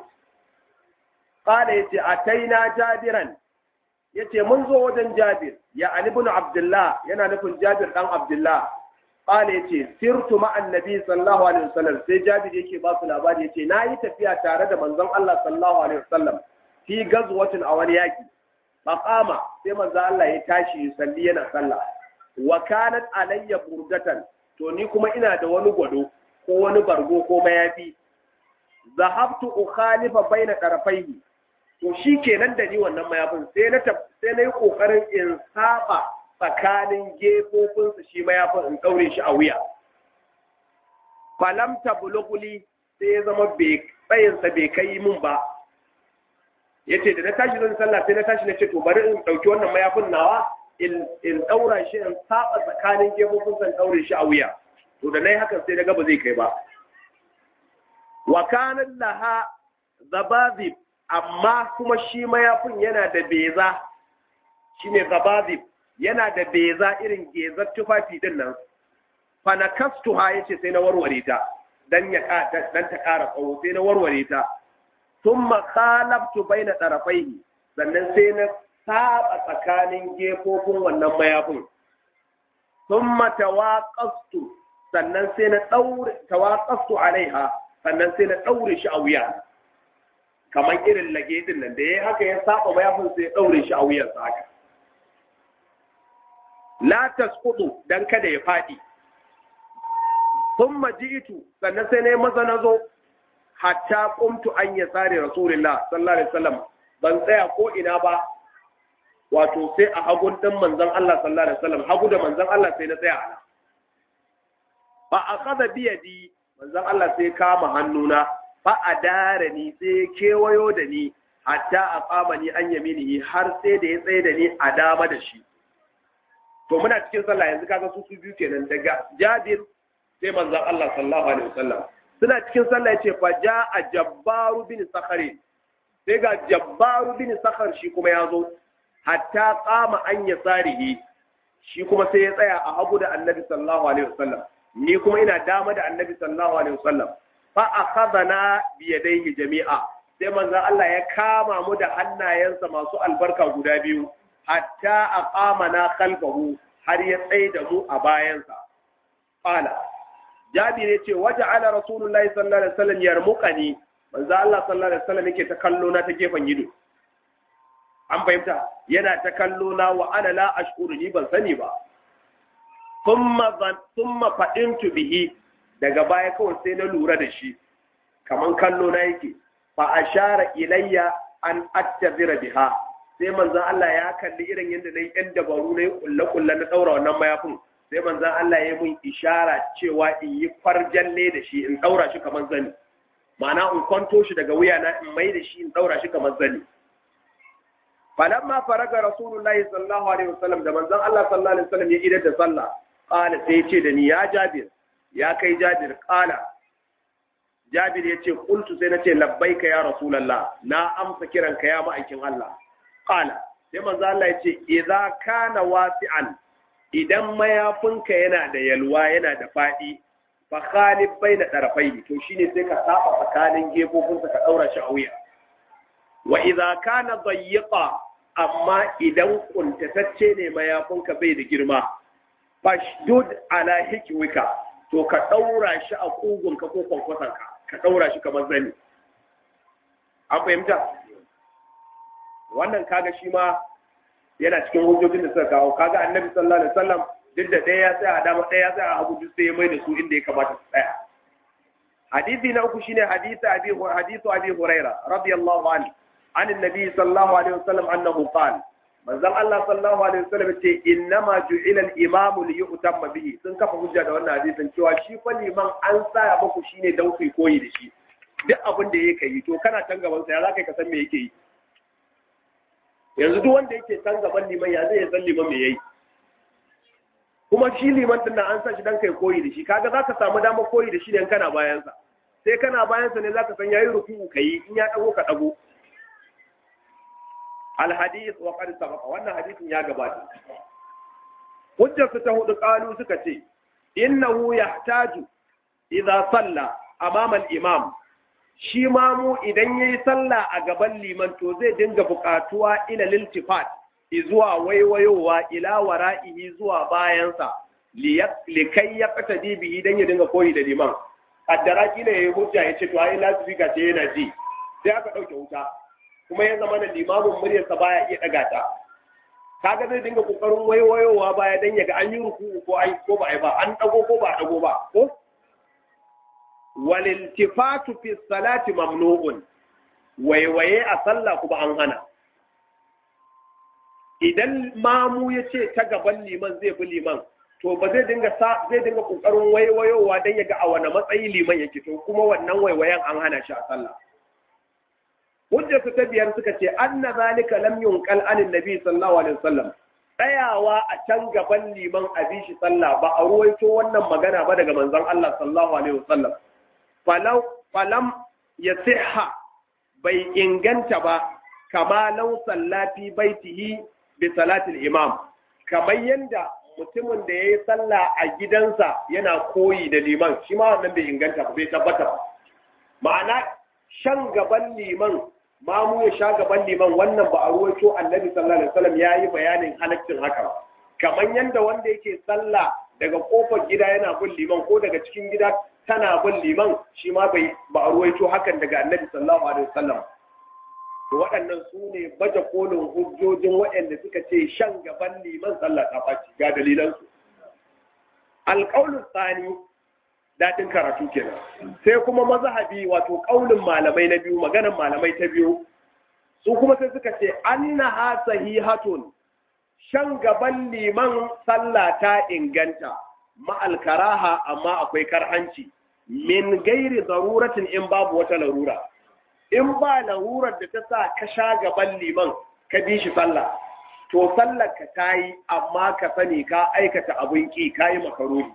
[SPEAKER 1] qala yace ataina jabiran yace mun zo wajen Jabir ya Ali ibn Abdullah yana nufin Jabir dan Abdullah qala yace sirtu ma annabi sallallahu alaihi wasallam sai Jabir yake ba su labari yace nayi tafiya tare da manzon Allah sallallahu alaihi wasallam fi gazwatin a wani yaki maqama sai manzon Allah ya tashi salli yana sallah wa kanat alayya burdatan to ni kuma ina da wani gwado ko wani bargo ko mayafi zahabtu ukhalifa baina tarafaihi to shi kenan da ni wannan mayafin sai na sai na yi kokarin in saba tsakanin gefofinsa shi mayafin in daure shi a wuya falam tablughuli sai ya zama bai tsayinsa bai kai min ba yace da na tashi zan sallah sai na tashi na ce to bari in dauki wannan mayafin nawa in in daura shi in saba tsakanin gefofinsa in daure shi a wuya to da nayi hakan sai na ga ba zai kai ba wa kana laha zabazib amma kuma shi mayafin yana da beza shi ne zabazib yana da beza irin gezar tufafi din nan fanakastu ha yace sai na warware ta dan ya dan ta ƙara tsawo sai na warware ta thumma khalabtu baina tarafaihi sannan sai na saba tsakanin gefofin wannan mayafin thumma tawaqastu sannan sai na daure tawaqastu alaiha sannan sai na daure shi a wuya kamar irin lage din nan da ya haka ya saba mayafin sai ya daure shi a wuyansa haka la tasqutu dan kada ya fadi thumma ji'tu sannan sai na maza na zo hatta qumtu an yasari rasulullah sallallahu alaihi wasallam ban tsaya ko ina ba wato sai a hagun din manzon Allah sallallahu alaihi wasallam hagu da manzon Allah sai na tsaya ana fa akhadha bi yadi manzon Allah sai kama hannuna fa adara ni sai kewayo da ni hatta a kama ni an yaminihi har sai da ya tsaye da ni a dama da shi to muna cikin sallah yanzu kaga su su biyu kenan daga Jabir sai manzon Allah sallallahu alaihi wasallam suna cikin sallah yace fa jaa jabbaru bin sakhari sai ga jabbaru bin sakhar shi kuma ya zo hatta qama an yasarihi shi kuma sai ya tsaya a hagu da annabi sallallahu alaihi wasallam ni kuma ina dama da annabi sallallahu alaihi wasallam fa akhadana bi yadayhi jami'a sai manzon Allah ya kama mu da hannayensa masu albarka guda biyu hatta aqamana khalfahu har ya tsaye da mu a bayansa qala jabir yace waja'ala rasulullahi sallallahu alaihi wasallam yarmuqani manzo Allah sallallahu alaihi wasallam yake ta kallo na ta gefen ido an fahimta yana ta kallo na wa ana la ashkuru ni ban sani ba thumma thumma fadintu bihi daga baya kawai sai na lura da shi kaman kallo na yake fa ashara ilayya an attazira biha sai manzon Allah ya kalli irin yadda nayi yan dabaru na kulle kulle na daura wannan mayafin sai manzon Allah ya mun ishara cewa in yi farjalle da shi in daura shi kaman zani ma'ana in kwanto shi daga wuya na in mai da shi in daura shi kamar zani falamma faraga rasulullahi sallallahu alaihi wasallam da manzon Allah sallallahu alaihi wasallam ya idar da sallah qala sai ya ce da ni ya jabir ya kai jabir qala jabir ya ce qultu sai na ce labbaika ya rasulullah na amsa kiranka ya ma'aikin Allah qala sai manzo Allah ya ce idza kana wasi'an idan mayafinka yana da yalwa yana da fadi fa khalif baina darafai to shine sai ka saba tsakanin gefofinsa ka daura shi a wuya wa idza kana dayyiqa amma idan kuntatacce ne mayafinka bai da girma fashdud ala hikwika to ka daura shi a kugunka ko kwankwasanka ka daura shi kamar zani an fahimta wannan kaga shi ma yana cikin hujjojin da suka kawo kaga annabi sallallahu alaihi wasallam duk da ɗaya ya tsaya a dama ɗaya ya tsaya a hagu duk sai ya mai da su inda ya kamata su tsaya hadisi na uku shine hadisi abi hadisu abi huraira radiyallahu anhu an annabi sallallahu alaihi wasallam annahu qala manzon Allah sallallahu alaihi wasallam ce innama ju'ila al-imam li yu'tamma bihi sun kafa hujja da wannan hadisin cewa shi fa liman an sa muku shine dan ku koyi da shi duk abin da yake yi to kana can gaban sa ya zaka ka san me yake yi yanzu duk wanda yake can gaban liman ya zai san liman me yayi kuma shi liman din nan an sa shi dan kai koyi da shi kaga zaka samu damar koyi da shi ne kana bayan sa sai kana bayan sa ne zaka san yayi ruku'u kai in ya dago ka dago alhadith wa qad sabaqa wannan hadisin ya gabata hujjar ta hudu qalu suka ce innahu yahtaju idza salla amama al-imam shi ma mu idan yayi sallah a gaban liman to zai dinga buƙatuwa ila liltifat zuwa waiwayowa ila wara'ihi zuwa bayansa likai ya kata bihi dan ya dinga koyi da liman kaddara kila yayi hujja ya ce to ai lasifika ce yana ji sai aka dauke wuta kuma ya zama da limamin muryarsa baya iya daga ta kaga zai dinga kokarin waiwayowa baya dan ya ga an yi ruku ko ai ko ba ai ba an dago ko ba dago ba ko waliltifatu fi salati mamnu'un waiwaye a sallah kuma an hana idan mamu ya ce ta gaban liman zai bi liman to ba zai dinga sa zai dinga kokarin waiwayowa dan ya ga a wani matsayi liman yake to kuma wannan waiwayen an hana shi a sallah hujjarsu ta biyar suka ce anna zalika lam yunqal anin nabi sallallahu alaihi wasallam tsayawa a can gaban liman a bi shi sallah ba a ruwaito wannan magana ba daga manzon Allah sallallahu alaihi wasallam falau falam yasiha bai inganta ba kama law sallati baitihi bi salatil imam kamar yanda mutumin da yayi sallah a gidansa yana koyi da liman shi ma wannan bai inganta ba bai tabbata ba ma'ana shan gaban liman mamu ya sha gaban liman wannan ba a ruwaito annabi sallallahu alaihi wasallam yayi bayanin halaccin haka kamar yanda wanda yake sallah daga kofar gida yana bin liman ko daga cikin gida tana bin liman shi ma bai ba a ruwaito hakan daga annabi sallallahu alaihi wasallam to waɗannan su ne baje kolin hujjojin waɗanda suka ce shan gaban liman sallah ta faci ga dalilansu alƙaulun tsani daɗin karatu kenan sai kuma mazhabi wato ƙaunin malamai na biyu maganan malamai ta biyu su kuma sai suka ce annaha sahihatun shan gaban liman sallah ta inganta ma'al karaha amma akwai karhanci min gairi zaruratin in babu wata larura in ba larurar da ta sa ka sha gaban liman ka bi shi sallah to sallar ka tayi amma ka sani ka aikata abin ki kayi makaroni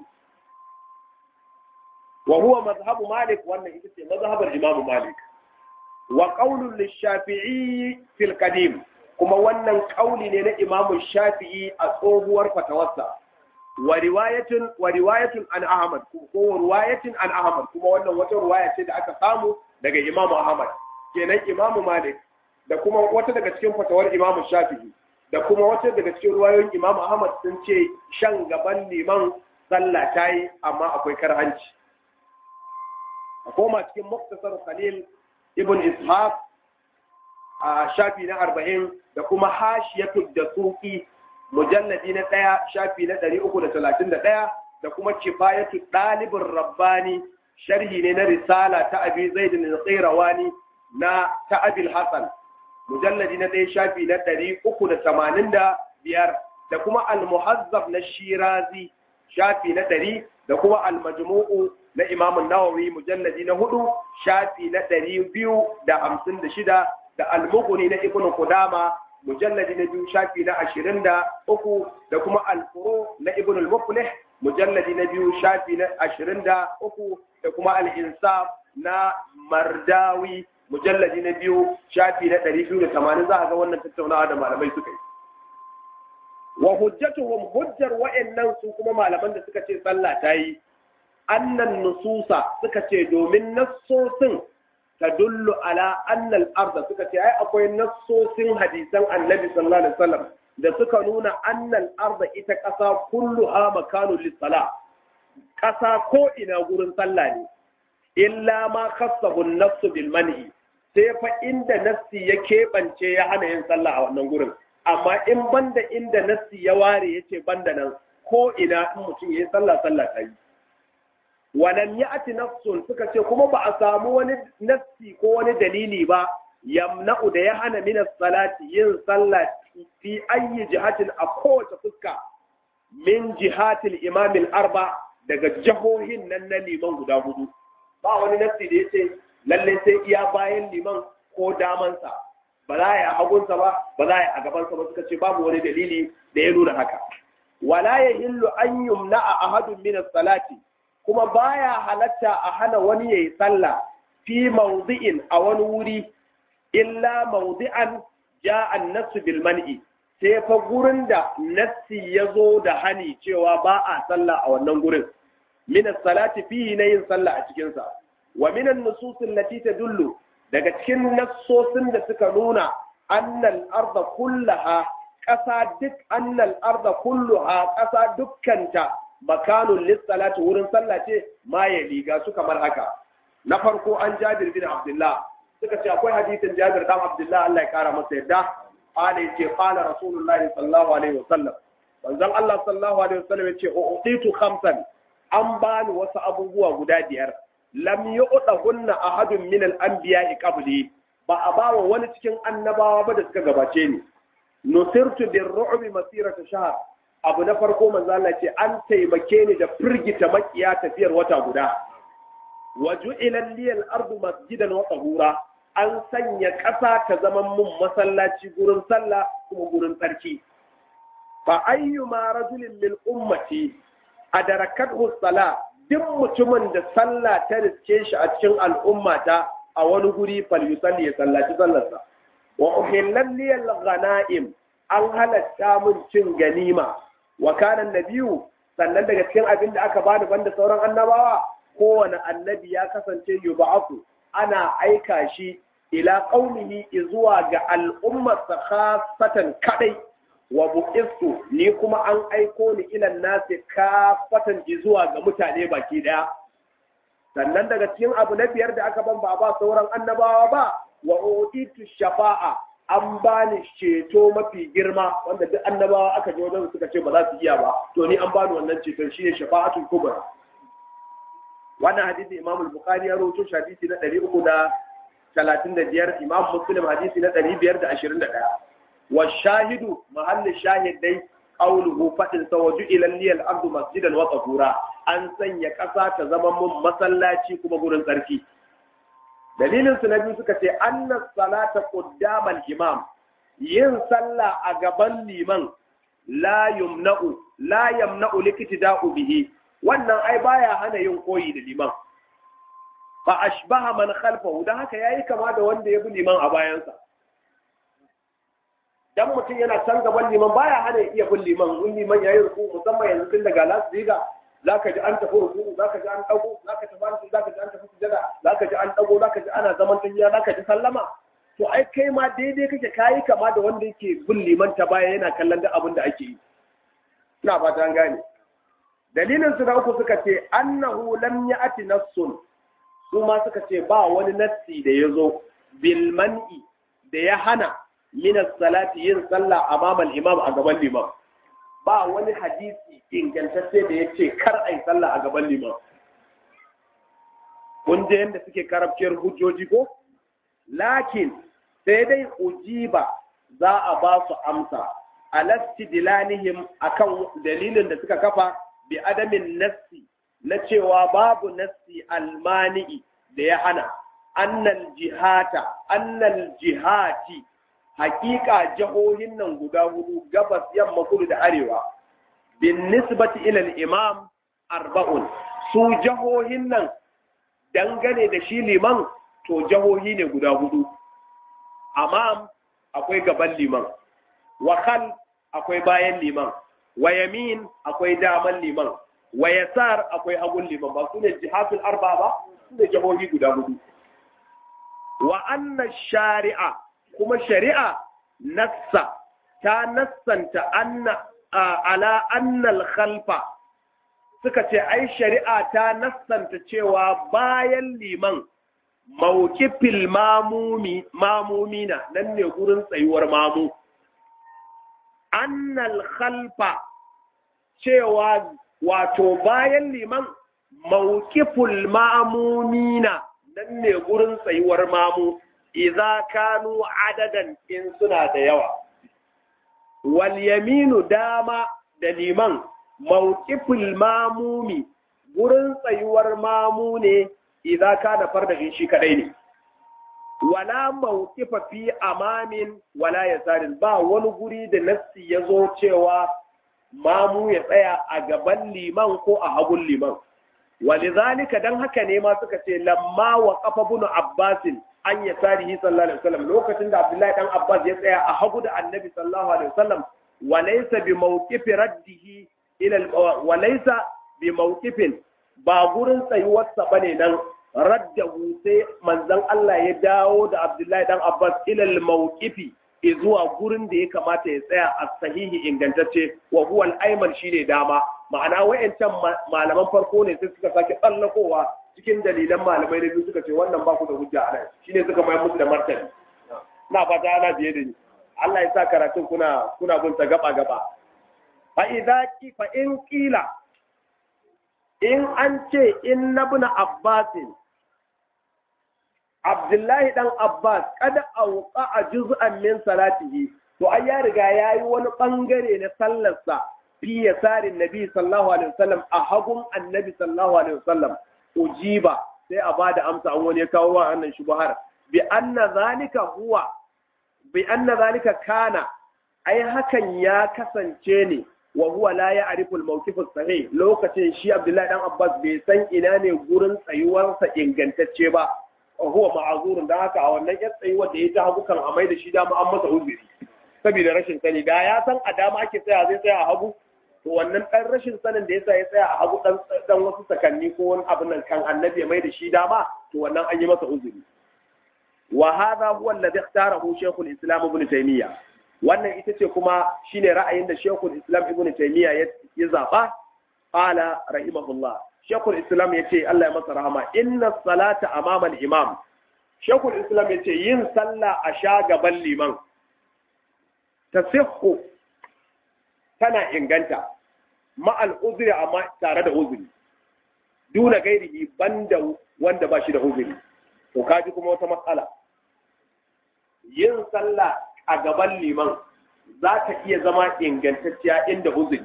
[SPEAKER 1] wa huwa mazhabu malik wannan ita ce mazhabar imamu malik wa qaulun lishafi'i fil qadim kuma wannan kauli ne na imamu shafi'i a tsohuwar fatawarsa wa riwayatun wa riwayatun an ahmad ko riwayatin an ahmad kuma wannan wata riwaya ce da aka samu daga imamu ahmad kenan imamu malik da kuma wata daga cikin fatawar imamu shafi'i da kuma wata daga cikin ruwayoyin imamu ahmad sun ce shan gaban liman sallah ta yi amma akwai karhanci a koma cikin muktasar khalil ibn ishaq a shafi na arba'in da kuma hashiyatu da suki mujalladi na ɗaya shafi na ɗari uku da talatin da ɗaya da kuma kifayatu ɗalibin rabbani sharhi ne na risala ta abi zaidin al-qirawani na ta abil hasan mujalladi na ɗaya shafi na ɗari uku da tamanin da biyar da kuma al-muhazzab na shirazi shafi na ɗari da kuma al-majmu'u na Imam Nawawi mujalladi na hudu shafi na ɗari biyu da hamsin da shida da Al-Mughni na Ibn Qudama mujalladi na biyu shafi na ashirin da uku da kuma Al-Furu na Ibn al-Muflih mujalladi na biyu shafi na ashirin da uku da kuma Al-Insaf na Mardawi mujalladi na biyu shafi na ɗari biyu da tamanin za a ga wannan tattaunawa da malamai suka yi. Wa hujjatuhum hujjar wa'annan su kuma malaman da suka ce sallah ta yi annan nususa suka ce domin nassosin ta dullu ala annal arda suka ce ai akwai nassosin hadisan annabi sallallahu alaihi wasallam da suka nuna annal arda ita ƙasa kulluha makanu lis-sala ƙasa ko ina gurin sallah ne illa ma khassahu an-nafs bil man'i sai fa inda nassi ya keɓance ya hana yin sallah a wannan gurin amma in banda inda nassi ya ware yace banda nan ko ina in mutum yayi sallah sallah ta yi walam ya'ti nafsun suka ce kuma ba a samu wani nassi ko wani dalili ba yamna'u da ya hana min salati yin sallah fi ayyi jihatin a kowace fuska min jihatil imam arba daga jahohin nan na liman guda hudu ba wani nassi da yace lalle sai iya bayan liman ko damansa ba za a yi a hagunsa ba ba za a yi a gabansa ba suka ce babu wani dalili da ya nuna haka wala yahillu an yumna ahadun min salati kuma baya halatta a hana wani yayi sallah fi mawdi'in a wani wuri illa mawdi'an ja'a an-nasu bil man'i sai fa gurin da nassi ya zo da hani cewa ba a sallah a wannan gurin min salati fihi na yin sallah a cikin sa wa min an-nusus allati tadullu daga cikin nassosin da suka nuna annal arda kullaha ƙasa duk annal arda kulluha ƙasa dukkanta makanun lissalati wurin sallah ce ma ya liga su kamar haka na farko an jabir bin abdullah suka ce akwai hadisin jabir dan abdullah Allah ya kara masa yadda qala yace qala rasulullah sallallahu alaihi wasallam manzon Allah sallallahu alaihi wasallam yace uqitu khamsan an bani wasu abubuwa guda biyar lam yu'tahunna ahadun min al-anbiya'i qabli ba a bawa wani cikin annabawa ba da suka gabace ni nusirtu bir-ru'bi masirata shahr abu na farko manzo Allah ce an taimake ni da firgita makiya tafiyar wata guda waju ilal liyal ardu masjidan wa tahura an sanya ƙasa ta zama mun masallaci gurin sallah kuma gurin tsarki fa ayyuma rajulin min ummati adarakathu sala duk mutumin da sallah ta riske shi a cikin al'ummata a wani guri falyusalli ya sallaci sallarsa wa uhillal liyal ghanaim an halatta mun cin ganima wa kana nabiyu sannan daga cikin abin da aka bani banda sauran annabawa kowane annabi ya kasance yub'aku ana aika shi ila qaumihi zuwa ga al'ummar sa khassatan kadai wa buqistu ni kuma an aiko ni ila nasi kafatan zuwa ga mutane baki daya sannan daga cikin abu na biyar da aka ban ba ba sauran annabawa ba wa utitu shafa'a an bani ceto mafi girma wanda duk annabawa aka je wajen suka ce ba za su iya ba to ni an bani wannan ceton shine shafa'atul kubra wannan hadisi Imam al-Bukhari ya rawaito shi hadisi na 335 Imam Muslim hadisi na 521 wa shahidu mahalli shahid dai qawluhu fadin sawaju ila liyal ardu masjidan wa tahura an sanya kasa ta zama mun masallaci kuma gurin tsarki dalilin su na biyu suka ce annas salata quddamal imam yin sallah a gaban liman la yumna'u la yamna'u liktida'u bihi wannan ai baya hana yin koyi da liman fa ashbaha man khalfahu dan haka yayi kama da wanda ya bi liman a bayansa dan mutum yana can gaban liman baya hana iya bin liman in liman yayi ruku musamman yanzu tun daga las diga zaka ji an tafi ruku zaka ji an dago zaka tafi zaka ji an tafi sujada zaka ji an dago zaka ji ana zaman tahiya zaka ji sallama to ai kai ma daidai kake kayi kama da wanda yake bin liman ta baya yana kallon duk abin da ake yi ina fata an gane dalilin su na uku suka ce annahu lam ya'ti nassun su ma suka ce ba wani nassi da ya zo bil man'i da ya hana min salati yin sallah amama al-imam a gaban liman ba wani hadisi ingantacce da ya ce kar a yi sallah a gaban liman kun je yadda suke karabciyar hujjoji ko lakin sai dai ujiba za a ba su amsa alasti dilanihim akan dalilin da suka kafa bi adamin nassi na cewa babu nassi almani'i da ya hana annal jihata annal jihati hakika jihohin nan guda hudu gabas yamma kudu da arewa bin nisbati ila imam arba'un su jihohin nan dangane da shi liman to jihohi ne guda hudu amam akwai gaban liman wa khal akwai bayan liman wa yamin akwai daman liman wa yasar akwai hagun liman ba su ne jihatul arba ba su ne jihohi guda hudu wa anna shari'a kuma shari'a nassa ta nassanta anna ala annal khalfa suka ce ai shari'a ta nassanta cewa bayan liman mawkifil mamumi mamumina nan ne gurin tsayuwar mamu annal khalfa cewa wato bayan liman mawkiful mamumina nan ne gurin tsayuwar mamu idza kanu adadan in suna da yawa wal yaminu dama da liman mawqiful mamumi gurin tsayuwar mamu ne idza kana farda shi kadai ne wala mawqifa fi amamin wala yasarin ba wani guri da nassi ya zo cewa mamu ya tsaya a gaban liman ko a hagun liman walizalika dan haka ne ma suka ce lamma wa qafa bunu abbasin an ya tarihi sallallahu alaihi wasallam lokacin da Abdullahi dan Abbas ya tsaya a hagu da Annabi sallallahu alaihi wasallam wa laysa bi mawqifi raddihi ila wa laysa bi mawqifin ba gurin tsayuwar sa bane nan raddahu sai manzon Allah ya dawo da Abdullahi dan Abbas ila al mawqifi zuwa gurin da ya kamata ya tsaya a sahihi ingantacce wa huwa al-ayman shine dama ma'ana wayancan malaman farko ne sai suka sake tsallakowa cikin dalilan malamai na biyu suka ce wannan ba ku da hujja a nan shine suka mai musu da martani na fata ana biye da ni Allah ya sa karatun kuna kuna bin ta gaba gaba fa idza ki fa in qila in an ce in nabna abbasin Abdullahi dan Abbas kada auqa a juz'an min salatihi to ai ya riga yayi wani bangare na sallarsa fi yasarin nabi sallallahu alaihi wasallam a hagun annabi sallallahu alaihi wasallam ujiba sai a bada amsa an wani ya kawo wa annan shubhar bi anna zalika huwa bi anna zalika kana ai hakan ya kasance ne wa huwa la ya'rifu al-mawqif as-sahih lokacin shi Abdullahi dan Abbas bai san ina ne gurin tsayuwarsa ingantacce ba huwa ma'azurun dan haka a wannan yan tsayuwar da ya ta hagu kan amai da shi dama an masa uzuri saboda rashin sani da ya san a dama ake tsaya zai tsaya a hagu to wannan ɗan rashin sanin da yasa ya tsaya a hagu ɗan ɗan wasu sakanni ko wani abin nan kan annabi ya mai da shi dama to wannan an yi masa uzuri wa hadha huwa alladhi ikhtarahu shaykhul islam ibn taymiyyah wannan ita ce kuma shine ra'ayin da shaykhul islam ibn taymiyyah ya zaba qala rahimahullah shaykhul islam yace Allah ya masa rahama inna salata amama al-imam shaykhul islam yace yin sallah a sha gaban liman tasihhu tana inganta ma'al uzuri amma tare da uzuri duna gairihi banda wanda ba shi da uzuri to kaji kuma wata matsala yin sallah a gaban liman za ta iya zama ingantacciya inda uzuri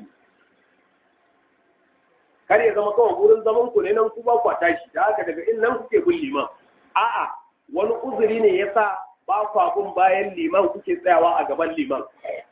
[SPEAKER 1] kar ya zama kawai wurin zaman ku ne nan ku ba ku tashi da haka daga in nan kuke bin liman a'a wani uzuri ne yasa ba ku bin bayan liman kuke tsayawa a gaban liman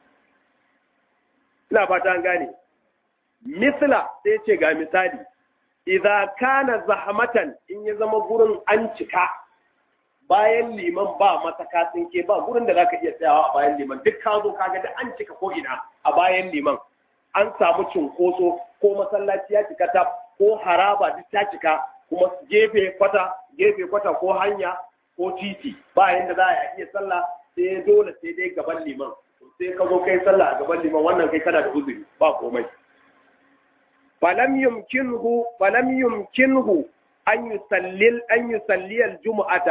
[SPEAKER 1] ina fata an gane misla sai ce ga misali idza kana zahmatan in ya zama gurin an cika bayan liman ba masaka tsinke ba gurin da zaka iya tsayawa a bayan liman duk ka zo kaga da an cika ko ina a bayan liman an samu cinkoso ko masallaci ya cika ta ko haraba duk ta cika kuma gefe kwata gefe kwata ko hanya ko titi ba yanda za a iya sallah sai dole sai dai gaban liman sai ka zo kai sallah a gaban liman wannan kai kana da uzuri ba komai falam yumkinhu falam yumkinhu an yusallil an yusalli aljum'ata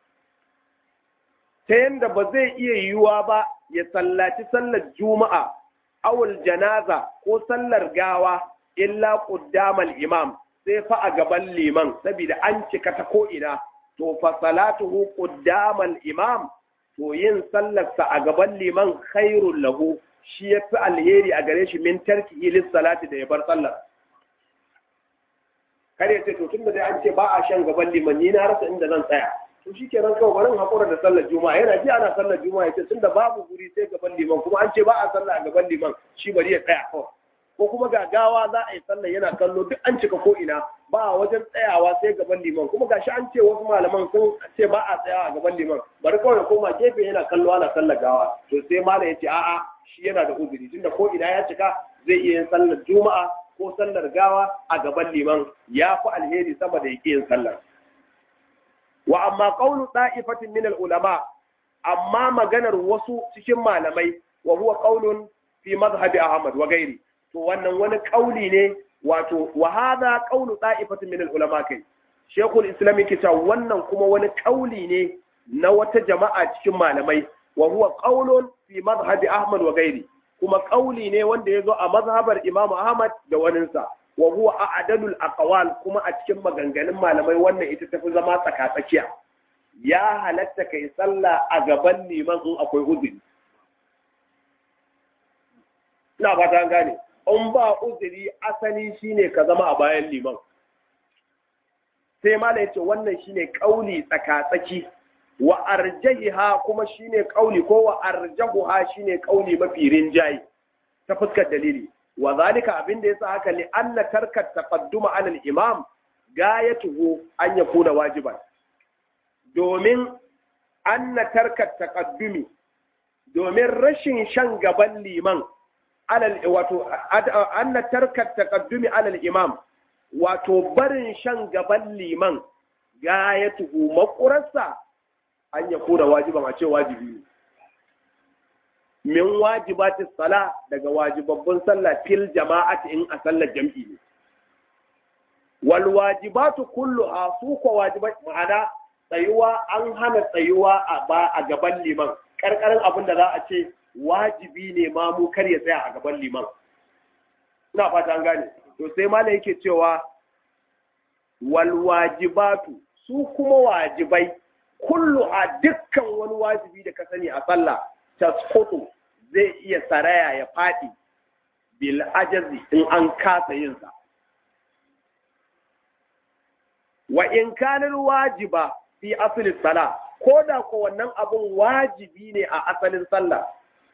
[SPEAKER 1] ta yanda ba zai iya yiwuwa ba ya sallaci sallar juma'a awul janaza ko sallar gawa illa quddamal imam sai fa a gaban liman saboda an cika ta ko ina to fa salatuhu quddamal imam to yin sallarsa a gaban liman khairul lahu shi ya fi alheri a gare shi min tarki lis salati da ya bar sallar kar ya ce to tunda dai an ce ba a shan gaban liman ni na rasa inda zan tsaya to shikenan kawai bari hakura da sallar juma'a yana ji ana sallar juma'a yace tunda babu guri sai gaban liman kuma an ce ba a sallah a gaban liman shi bari ya tsaya kawai ko kuma gagawa za a yi sallar yana kallo duk an cika ko ina ba a wajen tsayawa sai gaban liman kuma gashi an ce wasu malaman sun ce ba a tsayawa a gaban liman bari kawai ya koma gefe yana kallo ana sallar gawa to sai malam ya ce a'a shi yana da uzuri tunda ko ina ya cika zai iya yin sallar juma'a ko sallar gawa a gaban liman ya fi alheri sama da yake yin sallar wa amma qawlu da'ifatin min al-ulama amma maganar wasu cikin malamai wa huwa qawlun fi madhhabi ahmad wa gairi to wannan wani kauli ne wato wa hadha qawlu da'ifatin min al-ulama kai shaykhul islam yake cewa wannan kuma wani kauli ne na wata jama'a cikin malamai wa huwa qawlun fi madhhabi ahmad wa gairi kuma kauli ne wanda ya zo a mazhabar imam ahmad da waninsa wa huwa a'dalul aqwal kuma a cikin maganganun malamai wannan ita tafi zama tsakatsakiya ya halatta kai sallah a gaban liman in akwai uzuri ina ba ta gane in ba uzuri asali shine ka zama a bayan liman sai mala yace wannan shine kauli tsakatsaki wa arjahiha kuma shine kauli ko wa arjahuha shine kauli mafi rinjayi ta fuskar dalili wa zalika abin da yasa haka li anna tarka taqadduma ala al-imam gayatuhu an yakuna wajiban domin anna tarka taqaddumi domin rashin shan gaban liman alal wato anna tarka taqaddumi ala al-imam wato barin shan gaban liman gayatuhu makurarsa an yakuna wajiban a ce wajibi ne min wajibatis sala daga wajibabbun sallah fil jama'ati in a sallar jam'i ne wal wajibatu kulluha su ko wajibai ma'ana tsayuwa an hana tsayuwa a ba a gaban liman karkarin abin da za a ce wajibi ne ma mu kar ya tsaya a gaban liman ina fata an gane to sai malam yake cewa wal wajibatu su kuma wajibai kullu a dukkan wani wajibi da ka sani a sallah tasqutu zai iya saraya ya faɗi bil ajazi in an kasa yin sa wa in kana wajiba fi asli sala ko da ko wannan abun wajibi ne a asalin sallah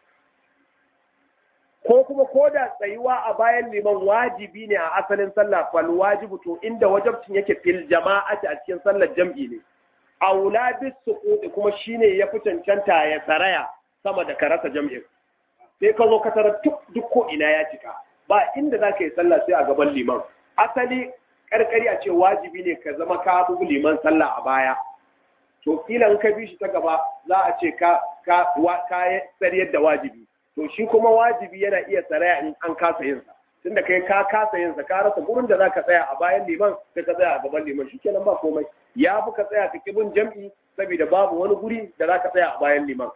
[SPEAKER 1] ko kuma ko da tsayuwa a bayan liman wajibi ne a asalin sallah fal wajibu to inda wajibcin yake fil jama'ati a cikin sallar jam'i ne aula bis suqudi kuma shine ya fi cancanta ya saraya sama da karasa jam'in sai ka zo ka tarar duk ko ina ya cika ba inda za ka yi sallah sai a gaban liman asali karkari a ce wajibi ne ka zama ka bugu liman sallah a baya to kila in ka bi shi ta gaba za a ce ka ka ka tsariyar da wajibi to shi kuma wajibi yana iya tsaraya in an kasa yin sa tunda kai ka kasa yin sa ka rasa gurin da zaka tsaya a bayan liman sai ka tsaya a gaban liman shikenan ba komai ya fi ka tsaya ka kibin jam'i saboda babu wani guri da zaka tsaya a bayan liman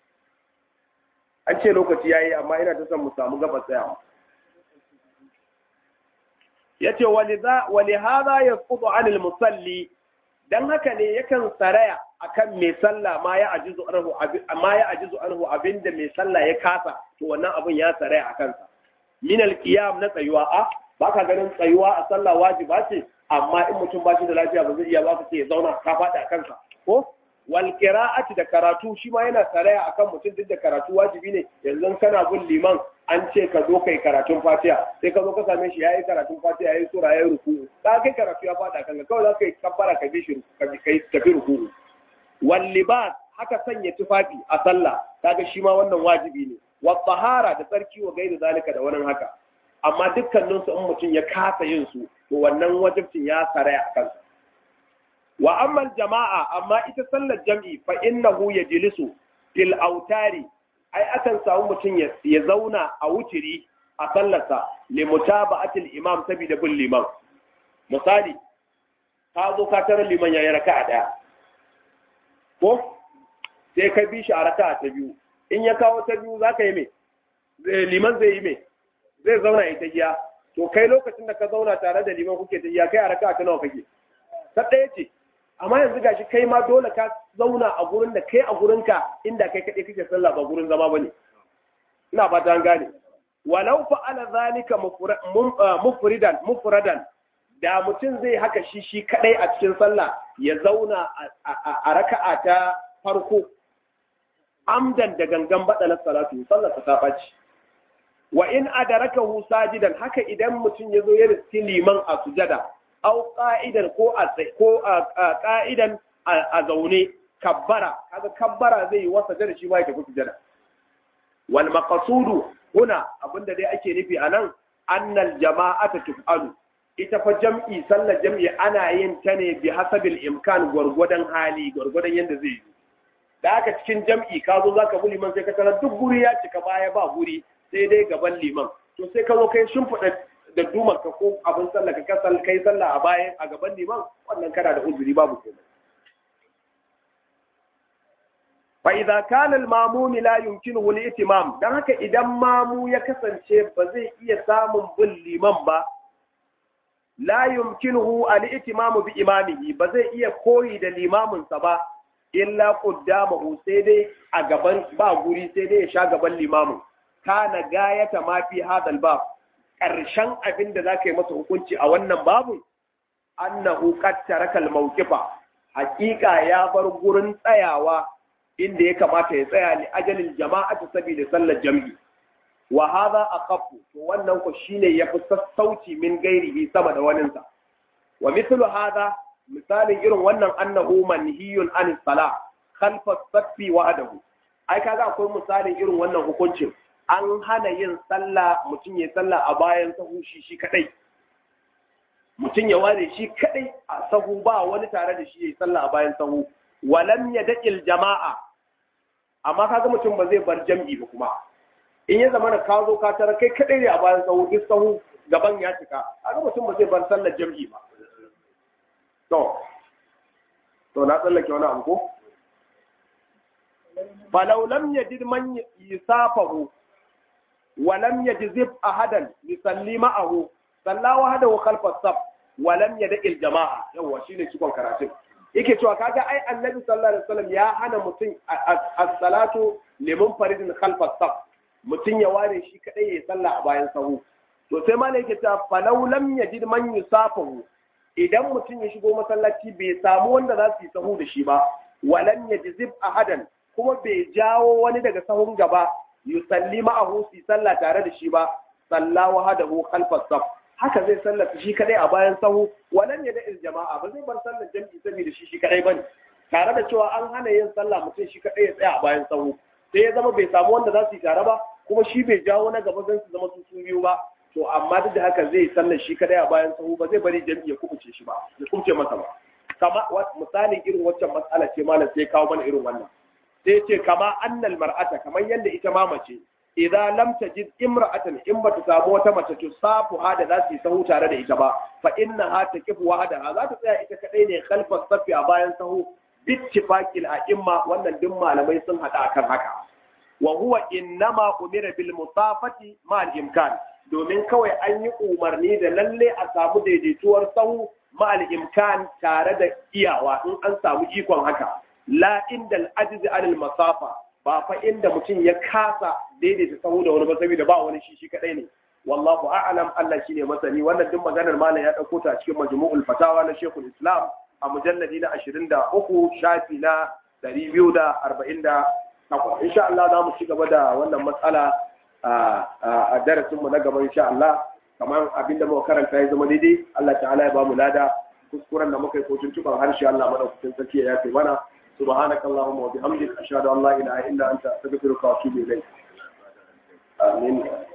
[SPEAKER 1] an ce lokaci yayi amma ina ta son mu samu gaba tsayawa yace waliza walihada yasqutu anil musalli dan haka ne yakan saraya akan mai sallah ma ya ajizu anhu ma ya ajizu anhu abinda mai sallah ya kasa to wannan abin ya saraya akan sa min alqiyam na tsayuwa a baka ganin tsayuwa a sallah wajiba ce amma in mutum ba shi da lafiya ba zai iya ba ka ce ya zauna ka faɗi a kansa ko wal qira'ati da karatu shi ma yana saraya akan mutum duk da karatu wajibi ne yanzu kana bin liman an ce ka zo kai karatun fatiha sai ka zo ka same shi yayi karatun fatiha yayi sura yayi ruku ka kai karatu ya fada kanka kawai za ka yi kabbara ka bi shi ka bi kai tafi ruku wal libas haka sanya tufafi a sallah kaga shi ma wannan wajibi ne wa tahara da tsarki wa gairi zalika da wannan haka amma dukkanin su in mutum ya kasa yin su to wannan wajibcin ya saraya a kansa wa amma jama'a amma ita sallar jam'i fa innahu yajlisu fil autari ai akan samu mutum ya zauna a wutiri a sallarsa li mutaba'atil imam saboda bin liman misali ka zo ka tara liman yayi raka'a daya ko sai ka bi shi a raka'a ta biyu in ya kawo ta biyu zaka yi me liman zai yi me zai zauna ita giya to kai lokacin da ka zauna tare da liman kuke ta giya kai a raka'a ta nawa kake ta ɗaya ce amma yanzu gashi kai ma dole ka zauna a gurin da kai a gurinka inda kai kaɗai kake sallah ba gurin zama bane ina fata an gane walau fa'ala zalika mufridan mufradan da mutum zai haka shi shi kadai a cikin sallah ya zauna a raka'a ta farko amdan da gangan badalar salatu sallar ta ɓaci wa in adarakahu sajidan haka idan mutum ya zo ya riski liman a sujada au qa'idan ko a ko a qa'idan a zaune kabbara kaga kabbara zai yi wasa da shi ma ya tafi sujada wal maqsudu huna abinda dai ake nufi anan annal jama'ata tuf'alu ita fa jam'i sallar jam'i ana yin ta ne bi hasabil imkan gwargwadon hali gwargwadon yadda zai yi da aka cikin jam'i ka zo zaka bi liman sai ka tarar duk guri ya cika baya ba guri sai dai gaban liman to sai ka zo kai shimfiɗa da dumar ka ko abin sallah ka kasal kai sallah a bayan a gaban liman wannan kana da uzuri babu komai fa idza kana al-mamum la yumkinuhu al-itimam dan haka idan mamu ya kasance ba zai iya samun bin liman ba la yumkinuhu al-itimam bi imamihi ba zai iya koyi da limamin sa ba illa qaddamahu sai dai a gaban ba guri sai dai ya sha gaban limamin kana gayata ma fi hadal bab karshen abin da zaka yi masa hukunci a wannan babun annahu qad taraka al-mawqifa haqiqa ya bar gurin tsayawa inda ya kamata ya tsaya li ajalin jama'atu saboda sallar jam'i wa hadha aqaffu to wannan ko shine yafi sassauci min gairihi sama da waninsa wa mithlu hadha misalin irin wannan annahu manhiyun an salah khalfa saffi wahdahu ai kaga akwai misalin irin wannan hukuncin an hana yin sallah mutum ya sallah a bayan sahu shi shi kadai mutum ya ware shi kadai a sahu ba wani tare da shi ya sallah a bayan sahu walam yad'il jama'a amma kaga mutum ba zai bar jam'i ba kuma in ya zama da ka zo ka tara kai kadai ne a bayan sahu duk sahu gaban ya cika kaga mutum ba zai bar sallar jam'i ba to to na tsallake wani abu ko falau lam yajid man yusafahu wa lam yajzib ahadan yusalli ma'ahu salla wahdahu khalfa as-saf wa lam yad'il jama'a yawa shine cikon karatun yake cewa kaga ai annabi sallallahu alaihi wasallam ya hana mutum as-salatu liman faridin khalfa as-saf mutum ya ware shi kadai ya salla a bayan sahu to sai malai yake cewa falau lam yajid man yusafahu idan mutum ya shigo masallaci bai samu wanda za su yi sahu da shi ba walam yajzib ahadan kuma bai jawo wani daga sahun gaba yusalli ma'ahu su sallah tare da shi ba salla wahadahu khalfa saf haka zai sallata shi kadai a bayan sahu walam yada il jama'a ba zai bar sallar jami'i saboda shi shi kadai bane tare da cewa an hana yin sallah mutum shi kadai ya tsaya a bayan sahu sai ya zama bai samu wanda za su yi tare ba kuma shi bai jawo na gaba zan su zama su su biyu ba to amma duk da haka zai sallar shi kadai a bayan sahu ba zai bari jami'i ya kubuce shi ba ya kubuce masa ba kama misalin irin waccan matsala ce malam sai kawo mana irin wannan sai ce kama annal mar'ata kamar yadda ita ma mace idan lam tajid imra'atan in bata samu wata mace to safu ha da za su yi sahu tare da ita ba fa innaha taqifu wahdaha za ta tsaya ita kadai ne khalfa safi a bayan sahu bittifaqil a'imma wannan duk malamai sun hada akan haka wa huwa innama umira bil musafati ma al imkan domin kawai an yi umarni da lalle a samu daidaituwar sahu ma al imkan tare da iyawa in an samu ikon haka la inda al ajzi al masafa ba fa inda mutum ya kasa daidaita sahu da wani ba saboda ba wani shi shi kadai ne wallahu a'lam Allah shine masani wannan duk maganar malam ya dauko ta cikin majmu'ul fatawa na Sheikhul Islam a mujalladi na 23 shafi na 248 insha Allah za mu ci gaba da wannan matsala a darasin mu na gaba insha Allah kamar abinda muka karanta ya zama daidai Allah ta'ala ya ba mu lada kuskuren da muka yi ko tuntuban harshe Allah madaukakin sarki ya yafe mana سبحانك اللهم وبحمدك أشهد أن لا إله إلا أنت أستغفرك وأتوب إليك آمين